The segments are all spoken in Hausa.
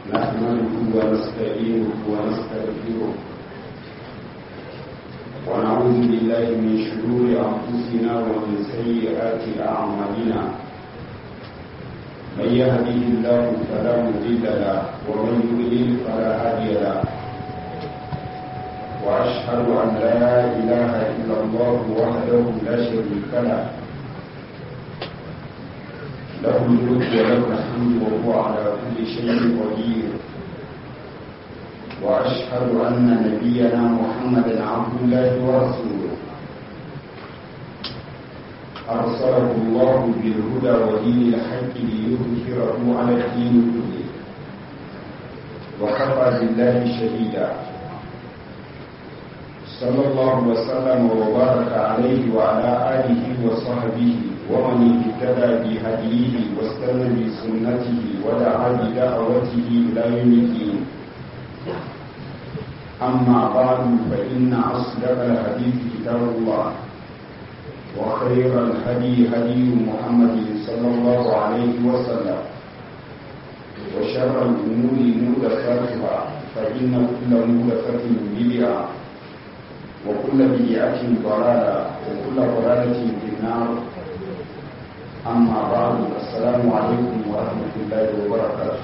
نحمده ونستعينه ونستغفره ونعوذ بالله من شرور أنفسنا ومن سيئات أعمالنا من يهده الله فلا مضل له ومن يضلل فلا هادي له وأشهد أن لا إله إلا الله وحده لا شريك له له الملك وله الحمد وهو على كل شيء قدير وأشهد أن نبينا محمدا عبد الله ورسوله أرسله الله بالهدى ودين الحق ليظهره على الدين كله وكفى بالله شهيدا صلى الله وسلم وبارك عليه وعلى آله وصحبه ومن اهتدى بهديه واستنى بسنته ودعا بدعوته إلى يوم الدين أما بعد فإن أصدق الحديث كتاب الله وخير الهدي هدي محمد صلى الله عليه وسلم وشر الأمور محدثاتها فإن كل محدثة بدعة وكل بدعة ضلالة وكل ضلالة في النار أما بعد السلام عليكم ورحمة الله وبركاته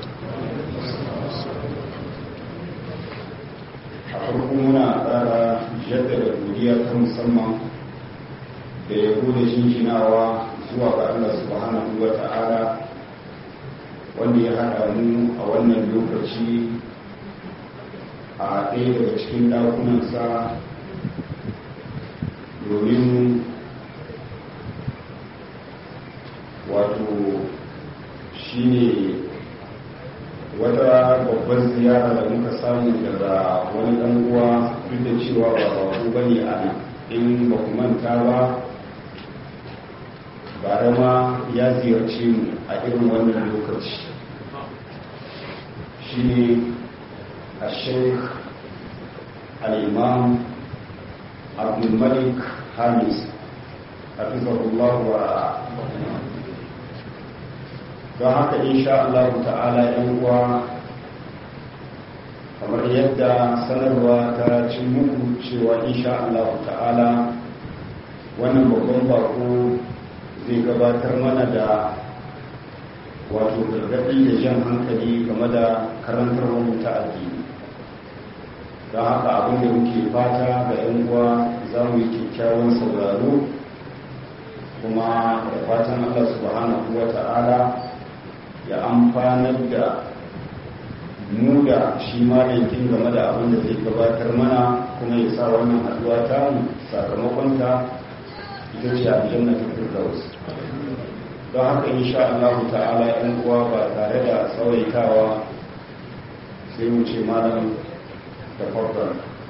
a farko muna ƙara jaddada godiya ta musamman da ya gode shinshinawa zuwa ga Allah subhanahu wa ta'ala wanda ya haɗa mu a wannan lokaci a ɗaya daga cikin ɗakunansa domin wato shi ne wata babbar ziyara da muka samu daga wani ɗan uwa duk da cewa ba babu ba ne a nan in ba ku manta ba bara ma ya ziyarce mu a irin wannan lokaci shi ne a sheikh al-imam abdulmalik hamis hafizahullah wa don haka insha Allah ta'ala yan uwa kamar yadda sanarwa ta cin muku cewa insha Allah ta'ala wannan babban bako zai gabatar mana da wato gargaɗi da jan hankali game da karantar ta addini don haka abin da muke fata ga 'yan uwa za mu yi kyakkyawan sauraro kuma da fatan Allah subhanahu wa ta'ala ya amfanar da mu da shi malinkin game da abin da zai gabatar mana kuma ya sa wannan haduwa ta sakamakonta ita ce aljanna ta firdaus don haka insha Allah ta'ala yan uwa ba tare da tsawaitawa sai mu ce malam da farkon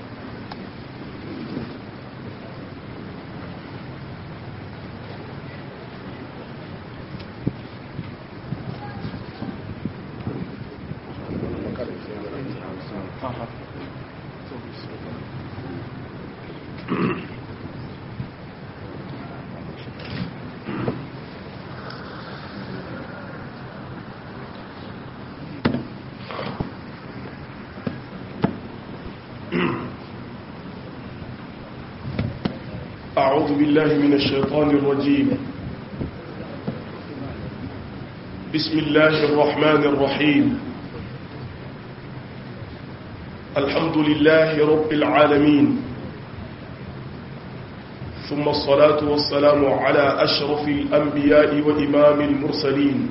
أعوذ بالله من الشيطان الرجيم بسم الله الرحمن الرحيم الحمد لله رب العالمين ثم الصلاة والسلام على أشرف الأنبياء وإمام المرسلين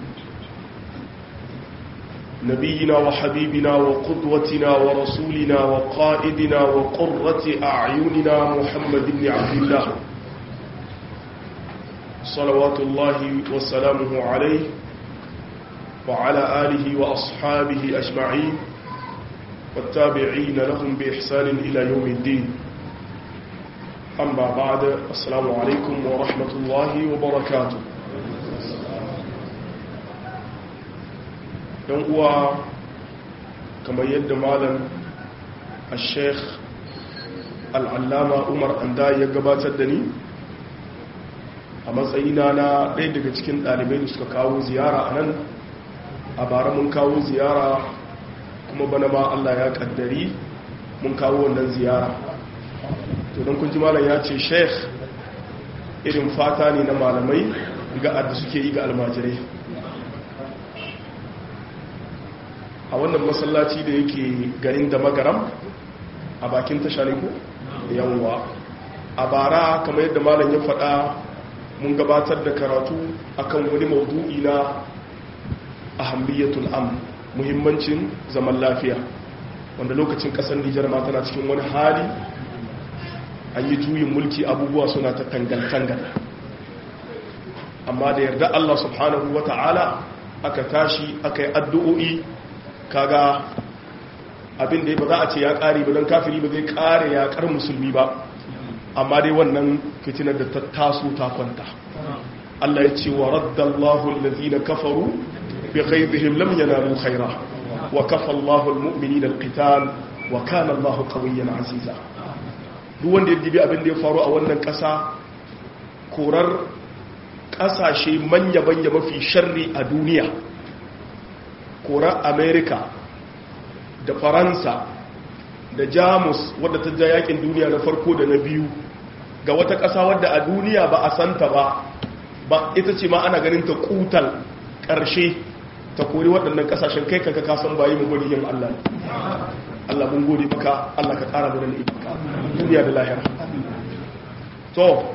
نبينا وحبيبنا وقدوتنا ورسولنا وقائدنا وقرة أعيننا محمد بن عبد الله صلوات الله وسلامه عليه وعلى آله وأصحابه أجمعين والتابعين لهم بإحسان إلى يوم الدين أما بعد السلام عليكم ورحمة الله وبركاته don uwa kamar yadda malam a sheikh al'allama umar anda ya gabatar da ni a matsayina na ɗaya daga cikin ɗalibai da suka kawo ziyara a nan a bara mun kawo ziyara kuma bana ma Allah ya kaddari mun kawo wannan ziyara to don kun ji malam ya ce sheikh irin fata ne na malamai ga adda suke yi ga almajirai a wannan masallaci da yake garin da magaram a bakin tasha ne ko yawwa a bara kamar yadda malam ya faɗa mun gabatar da karatu akan wani maudu'i na ahammiyatul am muhimmancin zaman lafiya wanda lokacin kasar Nijar ma tana cikin wani hali an yi juyin mulki abubuwa suna ta tangal-tangal amma da yarda Allah subhanahu wa ta'ala aka tashi aka yi addu'o'i kaga abin da ba za a ce ya ƙare ba don kafiri ba zai ƙare ya ƙar musulmi ba amma dai wannan fitinar da ta taso ta kwanta Allah ya ce wa raddallahu allazina kafaru bi ghaibihim lam yanalu khaira wa kafa Allahu almu'minina alqital wa kana Allahu qawiyyan aziza duk wanda ya dibi abin da ya faru a wannan ƙasa korar ƙasashe manya-manya mafi sharri a duniya korar America da Faransa da Jamus wadda ta ja yakin duniya na farko da na biyu ga wata ƙasa wadda a duniya ba a santa ba ba ita ce ma ana ganin ta kutal ƙarshe ta kori waɗannan ƙasashen kai kanka kasan bayi mu gode yin Allah Allah mun gode maka Allah ka ƙara mana ibaka duniya da lahira to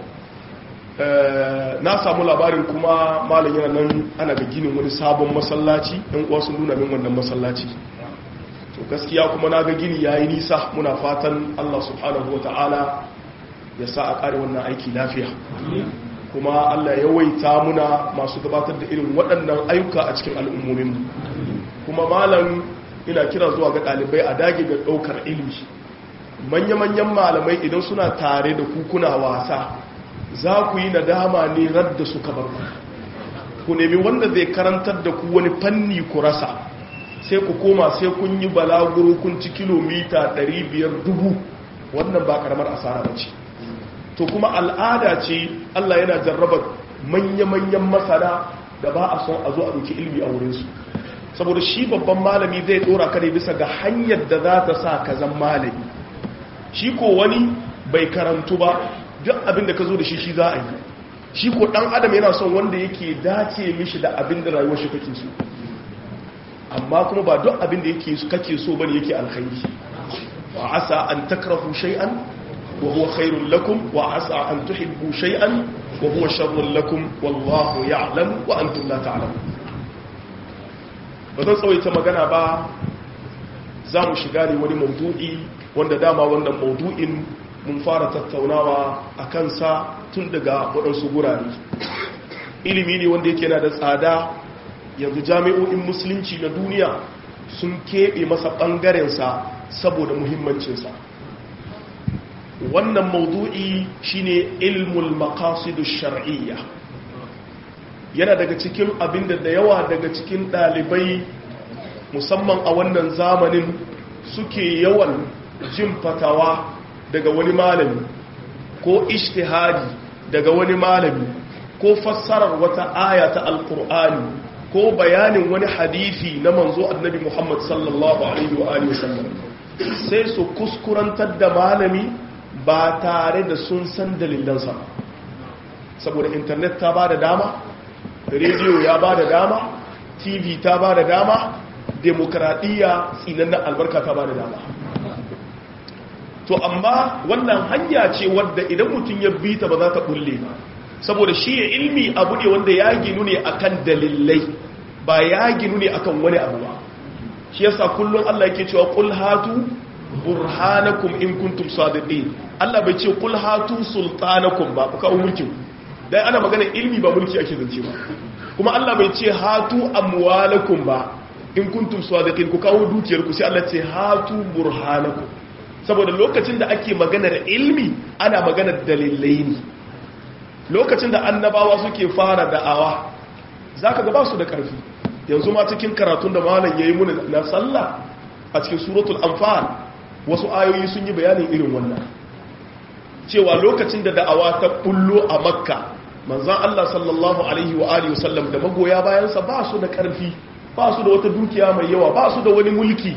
na samu labarin kuma malam yana nan ana ga ginin wani sabon masallaci ɗan uwa sun nuna min wannan masallaci to gaskiya kuma na ga gini yayi nisa muna fatan Allah subhanahu wataala ya sa a ƙare wannan aiki lafiya kuma Allah ya waita muna masu gabatar da irin waɗannan ayyuka a cikin al'ummominmu kuma malam ina kira zuwa ga ɗalibai a dage ga ɗaukar ilimi manya-manyan malamai idan suna tare da kukuna wasa za ku yi nadama ne radda suka bar ku ku nemi wanda zai karantar da ku wani fanni ku rasa sai ku koma sai kun yi balaguro kun ci kilomita 500,000 wannan ba karamar asara ba ce to kuma al'ada ce Allah yana jarraba manya-manyan masana da ba a son a zo a ɗauki ilmi a wurinsu saboda shi babban malami zai ɗora ka ne bisa ga hanyar da za ta sa ka zan malami shi ko wani bai karantu ba duk abin da ka zo da shi shi za a yi shi ko ɗan adam yana son wanda yake dace mishi da abin da rayuwar shi kake so amma kuma ba duk abin da yake kake so bane yake alkhairi wa asa an takrahu shay'an وهو خير لكم وعسى أن تحبوا شيئا وهو شر لكم والله يعلم وأنتم لا تعلمون ba zan tsawaita magana ba za mu shiga ne wani maudu'i wanda dama wannan maudu'in mun fara tattaunawa a kansa tun daga waɗansu gurare ilimi ne wanda yake na da tsada yanzu jami'o'in musulunci na duniya sun keɓe masa ɓangarensa saboda muhimmancinsa wannan maudu'i shine ilmul maqasidu shar'iyya yana daga cikin abinda da yawa daga cikin dalibai musamman a wannan zamanin suke yawan jin fatawa daga wani malami ko ishtihadi daga wani malami ko fassarar wata aya ta alkur'ani ko bayanin wani hadisi na manzo annabi Muhammad sallallahu alaihi wa alihi wasallam sai su kuskurantar da malami ba tare da sun san dalilansa saboda intanet ta ba da dama rediyo ya ba da dama tv ta ba da dama demokradiyya tsinannen albarka ta ba da dama to amma wannan hanya ce wadda idan mutum ya bi ta ba za ta bulle ba saboda shi ya ilmi abu ne wanda ya ginu ne akan dalilai ba ya ginu ne akan wani abu ba shi yasa kullum Allah yake cewa qul hatu burhanakum in kuntum sadiqin Allah bai ce qul hatu sultanakum ba kuka mulkin dan ana magana ilmi ba mulki ake zance ba kuma Allah bai ce hatu amwalakum ba in kuntum sadiqin ku kawo dukiyar ku sai Allah ce hatu burhanakum saboda lokacin da ake maganar ilmi ana maganar dalilai ne lokacin da annabawa suke fara da'awa zaka ga ba su da karfi yanzu ma cikin karatun da malam yayi muna na sallah a cikin suratul anfal wasu ayoyi sun yi bayanin irin wannan cewa lokacin da da'awa ta bullo a makka manzan Allah sallallahu alaihi wa alihi wasallam da magoya bayansa ba su da karfi ba su da wata dukiya mai yawa ba su da wani mulki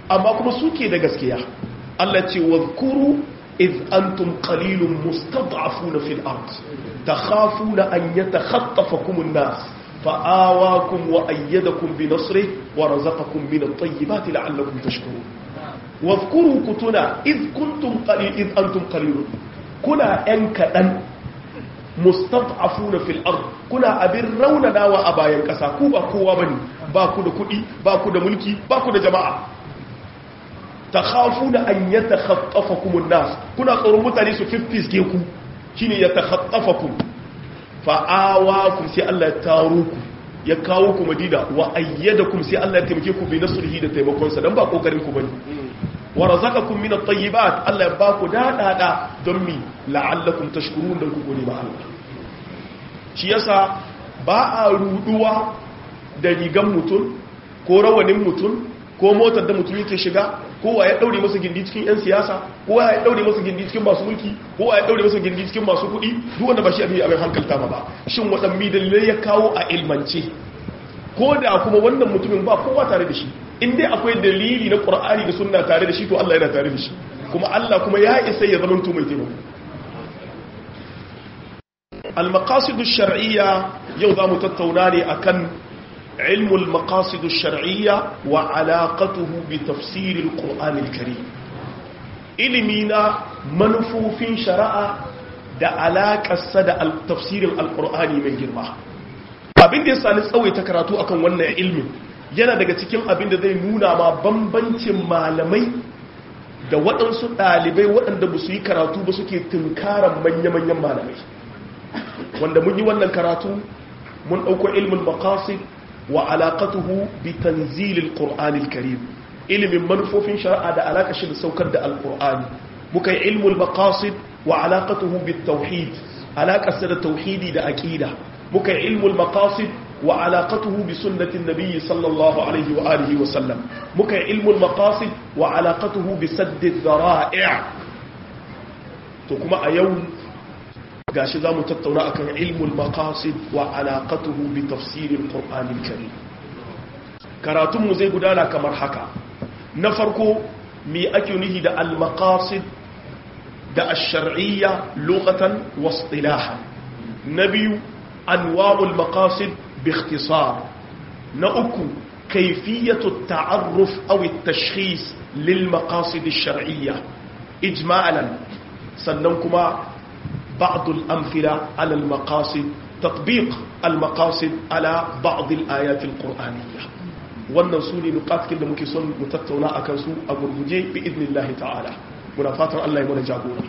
amma kuma suke da gaskiya Allah ce wadhkuru iz antum qalilun mustad'afuna fil ard takhafuna an yatakhatafakum an-nas fa'awakum wa ayyadakum bi nasrihi wa razaqakum min at-tayyibati la'allakum tashkurun wadhkuru kutuna iz kuntum qalil iz antum qalilun kuna yan kadan mustad'afuna fil ard kuna abin raunanawa a bayan kasa ku ba kowa bane ba ku da kudi ba ku da mulki ba ku da jama'a takhafuna an yatakhaffafakum an-nas kuna tsoron mutane su fiffiske ku shine yatakhaffafakum fa awakum sai Allah ya taro ku ya kawo ku Madina wa ayyadakum sai Allah ya taimake ku bi nasrihi da taimakon sa dan ba kokarin ku bane wa razaqakum min at-tayyibat Allah ya ba ku dadada don mi la'allakum tashkurun dan ku gode ma Allah shi yasa ba a ruduwa da rigan mutum ko rawanin mutum ko motar da mutum yake shiga kowa ya daure masa gindi cikin 'yan siyasa kowa ya daure masa gindi cikin masu mulki kowa ya daure masa gindi cikin masu kuɗi duk wanda ba shi abin abin hankalta ma ba shin waɗanne dalilai ya kawo a ilmance ko da kuma wannan mutumin ba kowa tare da shi in dai akwai dalili na qur'ani da sunna tare da shi to Allah yana tare da shi kuma Allah kuma ya isa ya zama mai taimako al-maqasid ash-shar'iyya yau zamu tattauna ne akan علم المقاصد الشرعية وعلاقته بتفسير القرآن الكريم إلمينا منفوفين شرعا da alaƙarsa da tafsirin alƙur'ani mai girma abin da ya sani tsawaita karatu akan wannan ilmin yana daga cikin abin da zai nuna ma bambancin malamai da waɗansu ɗalibai waɗanda ba su yi karatu ba suke tunkaran manya-manyan malamai wanda mun yi wannan karatu mun ɗauko ilmin maqasid وعلاقته بتنزيل القرآن الكريم علم منفوف شرع da alaka shi da saukar da alqur'ani muka yi ilmul maqasid wa alaqatuhu bit tauhid alaka da tauhidi da aqida muka yi ilmul maqasid wa alaqatuhu bi sunnati nabiy sallallahu alaihi wa alihi wa sallam muka yi ilmul maqasid wa alaqatuhu bi sadd ad-dhara'i' to kuma a yau gashi za mu tattauna akan ilmul maqasid wa alaqatuhu bi tafsiril qur'anil karim karatun mu zai gudana kamar haka na farko me ake nuhi da al maqasid da ash-shar'iyya lughatan wa istilahan na biyu anwa'ul maqasid bi ikhtisar na uku kayfiyatu at-ta'arruf aw at-tashkhis lil maqasid ash-shar'iyya ijma'an sannan kuma بعض الأمثلة على المقاصد تطبيق المقاصد على بعض الآيات القرآنية wannan su ne nukatkin da muke son mu tattauna a kansu a gurguje bi idnillahi ta'ala muna fatan Allah ya mana jagora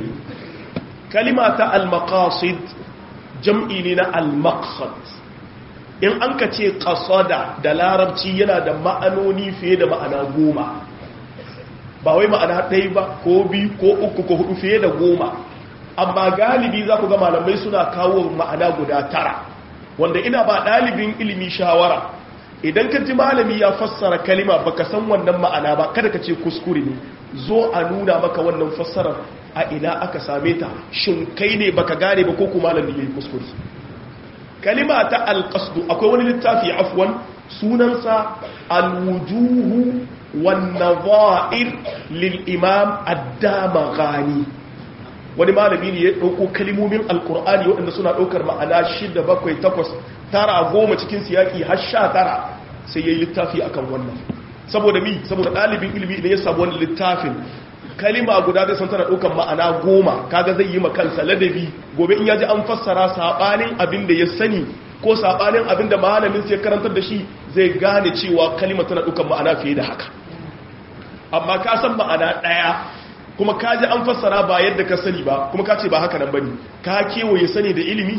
kalima ta al-maqasid jam'i ne na al-maqsad in an ka ce qasada da larabci yana da ma'anoni fiye da ma'ana goma ba wai ma'ana ɗaya ba ko biyu ko uku ko hudu fiye da goma amma galibi za ku ga malamai suna kawo ma'ana guda tara wanda ina ba ɗalibin ilimi shawara idan ka ji malami ya fassara kalima baka san wannan ma'ana ba kada ka ce kuskure ne zo a nuna maka wannan fassarar a ina aka same ta shin kai ne baka gane ba ko kuma malami yayi kuskure kalima ta alqasdu akwai wani littafi afwan sunansa alwujuhu wan nadha'ir lil imam ad-damaghani wani malami ne ya ɗauko kalimomin alkur'ani waɗanda suna ɗaukar ma'ana shida bakwai takwas tara goma cikin siyaki har sha tara sai ya yi littafi akan wannan saboda mi saboda ɗalibin ilimi idan ya samu wani littafin kalima guda zai san tana ɗaukar ma'ana goma kaga zai yi makansa ladabi gobe in ya ji an fassara saɓanin abin da ya sani ko saɓanin abin da malamin sai karantar da shi zai gane cewa kalima tana ɗaukar ma'ana fiye da haka amma ka san ma'ana ɗaya kuma ka ji an fassara ba yadda ka sani ba kuma ka ce ba haka nan bane ka kewaye sani da ilimi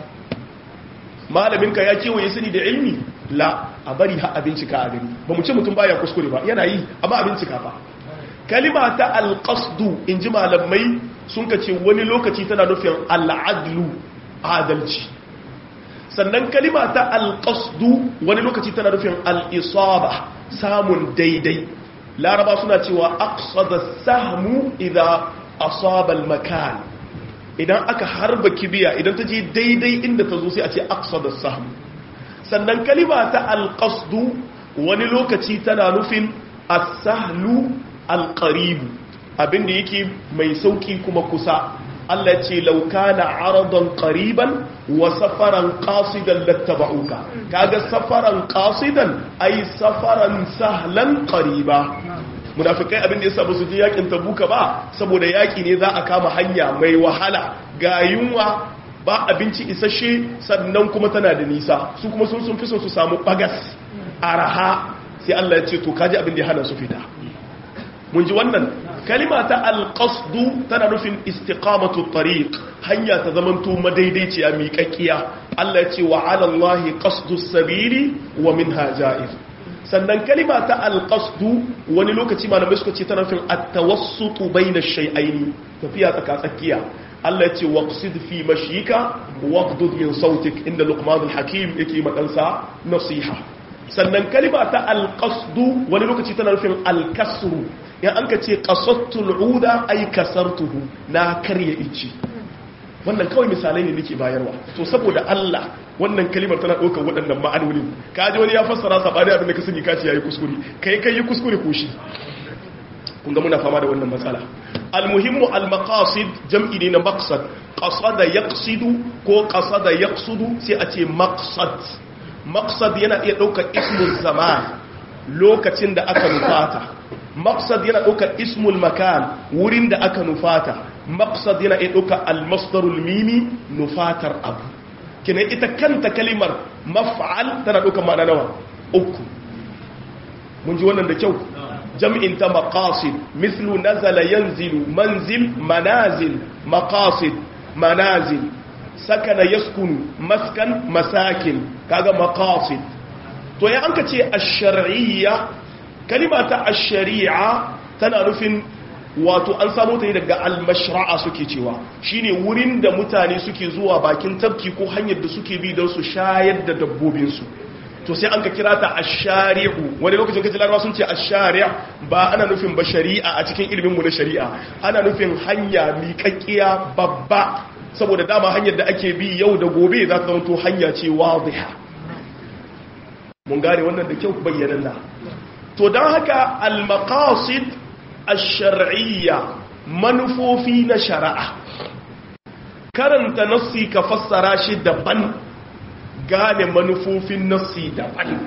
malaminka ya kewaye sani da ilimi la a bari ha abincika a gani ba mu ce mutum baya kuskure ba yana yi amma abincika ba kalima ta alqasdu in ji malamai sun ka ce wani lokaci tana nufin al'adlu adalci sannan kalima ta alqasdu wani lokaci tana nufin al'isaba samun daidai laraba suna cewa aqsada sahmu idza asaba al-makan idan aka harba kibiya idan ta je daidai inda ta zo sai a ce aqsada sahmu sannan kalima ta al-qasdu wani lokaci tana nufin as-sahlu al-qarib abinda yake mai sauki kuma kusa Allah ce laukana aradan qariban wa safaran qasidan lattaba'uka kaga safaran qasidan ai safaran sahlan qariba munafikai abin da yasa ba su je yakin tabuka ba saboda yaki ne za a kama hanya mai wahala ga yunwa ba abinci isasshe sannan kuma tana da nisa su kuma sun sun fi so su samu bagas araha sai Allah ya ce to kaji abin da ya hana su fita mun ji wannan kalima ta alƙasdu tana nufin istiqamatu tariq hanya ta zamanto madaidaiciya miƙaƙiya Allah ce wa alallahi qasdu sabili wa minha ja'ir sannan kalima ta alƙasdu wani lokaci malamai suka ce tana nufin at-tawassutu bayna shay'aini tafiya tsaka tsakiya Allah ce waqsid fi mashika waqdud min sautik inda luqman al-hakim yake madansa nasiha sannan kalima ta alƙasdu wani lokaci tana nufin alkasru yan an ka ce ƙasattul uda ai kasartuhu na karya ici wannan kawai misalai ne nake bayarwa to saboda Allah wannan kalimar tana ɗaukar waɗannan ma'anoni ka ji wani ya fassara sabani abin da ka sani kaci yayi kuskure kai kai yi kuskure ko shi kun ga muna fama da wannan matsala almuhimmu almaqasid jam'i ne na maqsad qasada yaqsidu ko qasada yaqsudu sai a ce maqsad maqsad yana iya ɗaukar ismul zaman lokacin da aka nufata maqsad yana ɗaukar ismul makan wurin da aka nufata maqsad yana iya ɗaukar almasdarul mimi nufatar abu kina ita kanta kalimar maf'al tana ɗaukar ma'ana nawa uku mun ji wannan da kyau jam'in ta maqasid mithlu nazala yanzilu manzil manazil maqasid manazil sakana yaskunu maskan masakin kaga maqasid to ya anka ce ash-shar'iyya kalima ta ash-shari'a tana nufin wato an samu ta daga al-mashra'a suke cewa shine wurin da mutane suke zuwa bakin tafki ko hanyar da suke bi don su shayar da dabbobin su to sai an ka kira ta ash-shari'u wani lokacin kaji larabawa sun ce ash-shari' ba ana nufin ba shari'a a cikin ilimin mu na shari'a ana nufin hanya miƙaƙiya babba saboda dama hanyar da ake bi yau da gobe za ta zama to hanya ce wadiha mun gane wannan da kyau bayyananna to don haka al-maqasid ash-shar'iyya manufofi na shari'a karanta nassi ka fassara shi daban gane manufofin nassi daban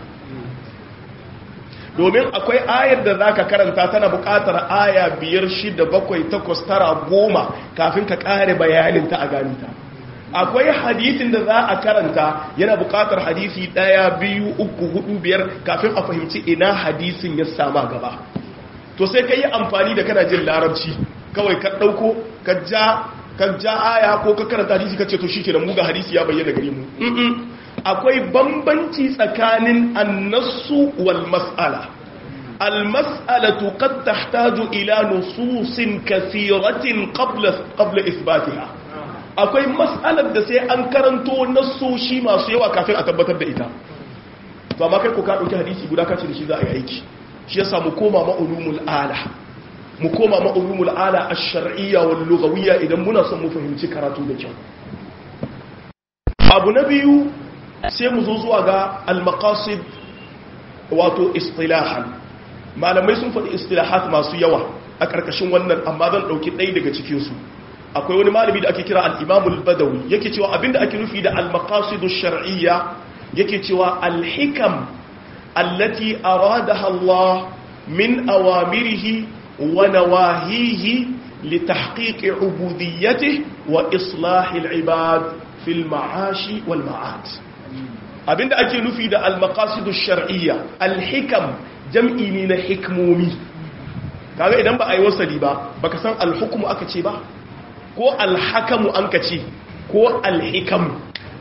domin akwai ayar da zaka karanta tana buƙatar aya biyar shida bakwai takwas tara goma kafin ka ƙare bayaninta a ganita akwai hadisin da za a karanta yana buƙatar hadisi ɗaya biyu uku hudu biyar kafin a fahimci ina hadisin ya sama gaba to sai ka yi amfani da kana jin larabci kawai ka ɗauko ka ja ka ja aya ko ka karanta hadisi ka ce to shike da mu ga hadisi ya bayyana gare mu akwai bambanci tsakanin annasu wal mas'ala al mas'alatu qad tahtaju ila nususin kathiratin qabla qabla ithbatiha akwai mas'alar da sai an karanto nassoshi masu yawa kafin a tabbatar da ita to amma kai ko ka dauki hadisi guda kace da shi za a yi aiki shi yasa mu koma ma'ulumul ala mu koma ma'ulumul ala ash-shar'iyya wal lughawiyya idan muna son mu fahimci karatu da kyau abu na biyu sai mu zo zuwa ga al-maqasid wato istilahan malamai sun faɗi istilahat masu yawa a ƙarƙashin wannan amma zan ɗauki ɗaya daga cikinsu akwai wani malami da ake kira al-imam al-badawi yake cewa abinda ake nufi da al-maqasidu shar'iyya yake cewa al-hikam allati aradaha Allah min awamirihi wa nawahihi li tahqiqi ubudiyyatihi wa islahi al-ibad fil ma'ashi wal ma'ad abinda ake nufi da al-maqasidu shar'iyya al-hikam jam'i ne na hikmomi kaga idan ba a yi wasali ba baka san al-hukmu aka ce ba ko al-hakamu an ka ce ko al-hikamu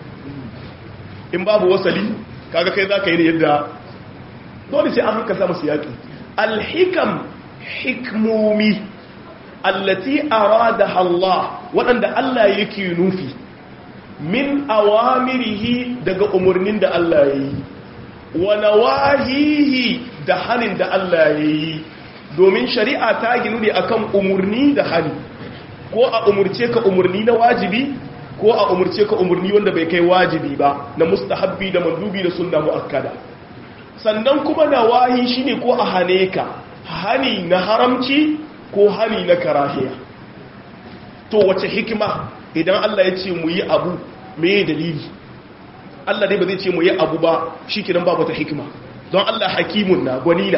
in babu wasali kaga kai zaka yi ne yadda dole sai an haka samu siyaki al-hikam hikmomi allati aradaha Allah waɗanda Allah yake nufi min awamirihi daga umarnin da Allah ya yi wa nawahihi da halin da Allah ya yi domin shari'a ta ginu ne akan umarni da hali ko a umurce ka umarni na wajibi ko a umurce ka umarni wanda bai kai wajibi ba na mustahabbi da mandubi da sunna muakkada sannan kuma nawahi shine ko a hane ka hani na haramci ko hani na karahiya to wace hikima idan Allah ya ce mu yi abu me dalili Allah dai ba zai ce mu yi abu ba shi kinan ba wata hikima don Allah hakimun na gwanina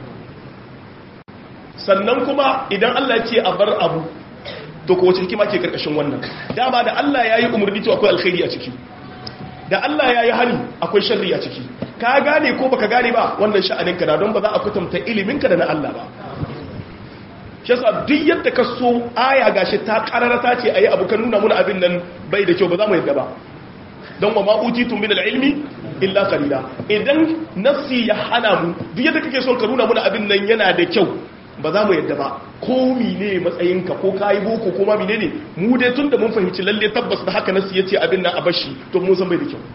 sannan kuma idan Allah ya ce a bar abu to ko wace hikima ke karkashin wannan dama da Allah ya yi umarni to akwai alkhairi a ciki da Allah ya yi hali akwai sharri a ciki ka gane ko baka gane ba wannan sha'aninka na don ba za a kutumta iliminka da na Allah ba shi yasa duk yadda ka so aya gashi ta kararata ce ayi abu kan nuna muna abin nan bai da kyau ba za mu yadda ba don wa ma'utitum min al-ilmi illa qalila idan nafsi ya hana mu duk yadda kake son ka nuna muna abin nan yana da kyau ba za mu yadda ba ko mine matsayinka ko kayi boko ko ma mine ne mu dai tun da mun fahimci lalle tabbas da haka nasu ya ce abin nan a bashi to mun san bai da kyau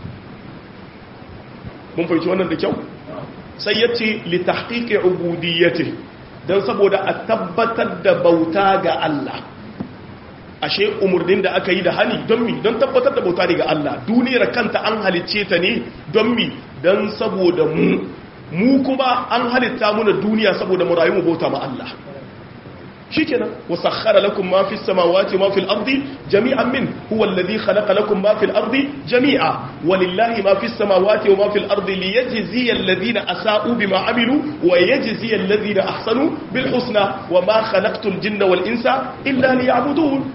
mun fahimci wannan da kyau sai ya ce li tahqiqi ubudiyyati dan saboda a tabbatar da bauta ga Allah ashe umurnin da aka yi da hani don mi don tabbatar da bauta ga Allah duniyar kanta an halicce ta ne don mi don saboda mu mu kuma an halitta muna duniya saboda mu rayu mu bauta ma Allah shikenan wasakhara lakum ma fis samawati ma fil ardi jami'an min huwa alladhi khalaqa lakum ma fil ardi jami'a walillahi ma fis samawati wa ma fil ardi liyajziya alladhina asa'u bima amilu wa yajziya alladhina ahsanu bil husna wa ma khalaqtul jinna wal insa illa liya'budun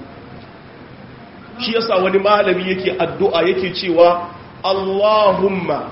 shi yasa wani malami yake addu'a yake cewa Allahumma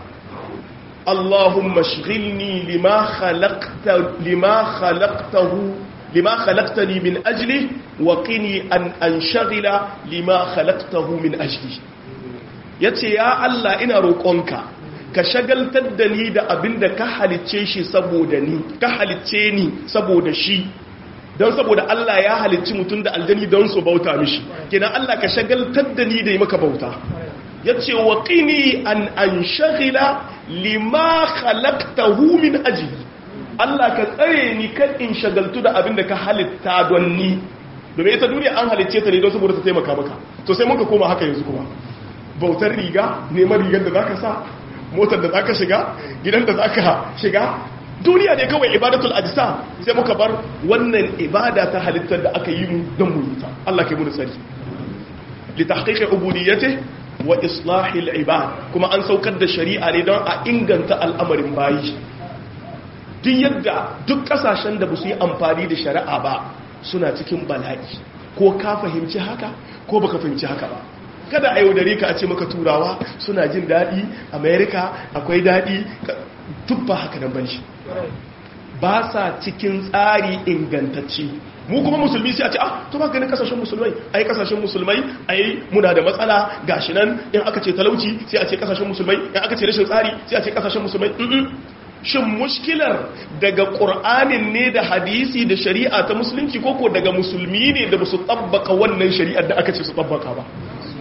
اللهم اشغلني لما خلقت لما خلقته لما خلقتني من أجله وقني أن أنشغل لما خلقته من أجلي yace ya Allah ina roƙonka ka shagaltar da ni da abin da ka halicce shi saboda ni ka halicce ni saboda shi don saboda Allah ya halicci mutum da aljani don su bauta mishi kenan Allah ka shagaltar da ni da yi maka bauta yace wa qini an anshghila lima khalaqtahu min ajli Allah ka tsare ni kan in shagaltu da abin da ka halitta don ni domin ita duniya an halicce ta ne don saboda ta taimaka maka to sai muka koma haka yanzu kuma bautar riga neman rigar da zaka sa motar da zaka shiga gidan da zaka shiga duniya ne kawai ibadatul ajsa sai muka bar wannan ibada ta halittar da aka yi mu don mu yi ta Allah kai mu da tsari li tahqiqi ubudiyyatihi wa islahil ibad kuma an saukar da shari'a ne don a inganta al'amarin bayi duk yadda duk kasashen da ba su yi amfani da shari'a ba suna cikin bala'i ko ka fahimci haka ko baka fahimci haka ba kada a yaudare ka a ce maka turawa suna jin daɗi amerika akwai daɗi duk ba haka nan banshi ba sa cikin tsari ingantacce mu kuma musulmi sai a ce ah to ba ganin kasashen musulmai ai kasashen musulmai ai muna da matsala gashi nan in aka ce talauci sai a ce kasashen musulmai in aka ce rashin tsari sai a ce kasashen musulmai shin mushkilar daga qur'anin ne da hadisi da shari'a ta musulunci koko daga musulmi ne da basu tabbaka wannan shari'ar da aka ce su tabbaka ba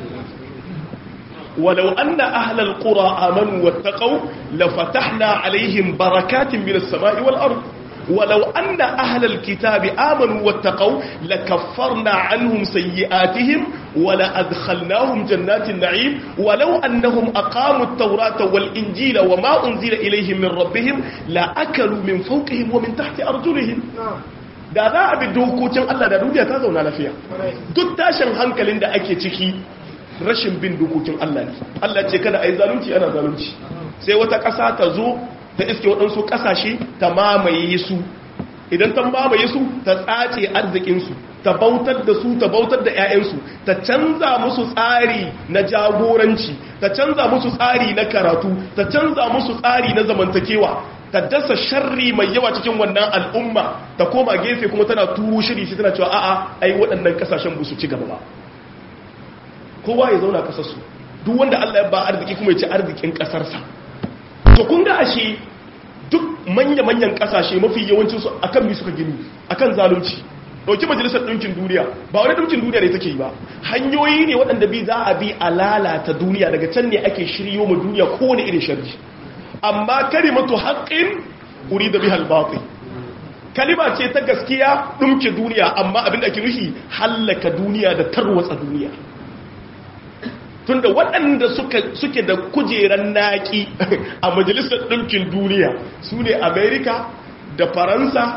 ولو أن أهل القرى آمنوا واتقوا لفتحنا عليهم بركات من السماء والأرض ولو أن أهل الكتاب آمنوا واتقوا لكفرنا عنهم سيئاتهم ولأدخلناهم جنات النعيم ولو أنهم أقاموا التوراة والإنجيل وما أنزل إليهم من ربهم لأكلوا من فوقهم ومن تحت أرجلهم da za a bi dokokin Allah da duniya ta zauna lafiya duk tashin hankalin da ake ciki rashin bin dokokin Allah ne Allah ce kada a yi zalunci ana zalunci sai wata ƙasa ta zo ta iske waɗansu ƙasashe ta mamaye su idan ta mamaye su ta tsace arzikinsu ta bautar da su ta bautar da 'ya'yansu ta canza musu tsari na jagoranci ta canza musu tsari na karatu ta canza musu tsari na zamantakewa ta dasa sharri mai yawa cikin wannan al'umma ta koma gefe kuma tana turo shiri shi tana cewa a'a ai waɗannan ƙasashen ba su ci gaba ba kowa ya zauna ƙasarsu duk wanda Allah ya ba arziki kuma ya ci arzikin ƙasarsa to kun ga ashe duk manya-manyan kasashe mafi yawancinsu a kan bi suka gini a kan zalunci ɗauki majalisar ɗinkin duniya ba wani ɗinkin duniya ne take yi ba hanyoyi ne waɗanda bi za a bi a lalata duniya daga can ne ake shiryo ma duniya kowane irin sharri amma kalimatu haƙƙin uri da bihal baƙi kalima ce ta gaskiya ɗumke duniya amma abin da ake nufi hallaka duniya da tarwatsa duniya tunda waɗanda suke da kujeran naƙi a majalisar ɗinkin duniya su ne amerika da faransa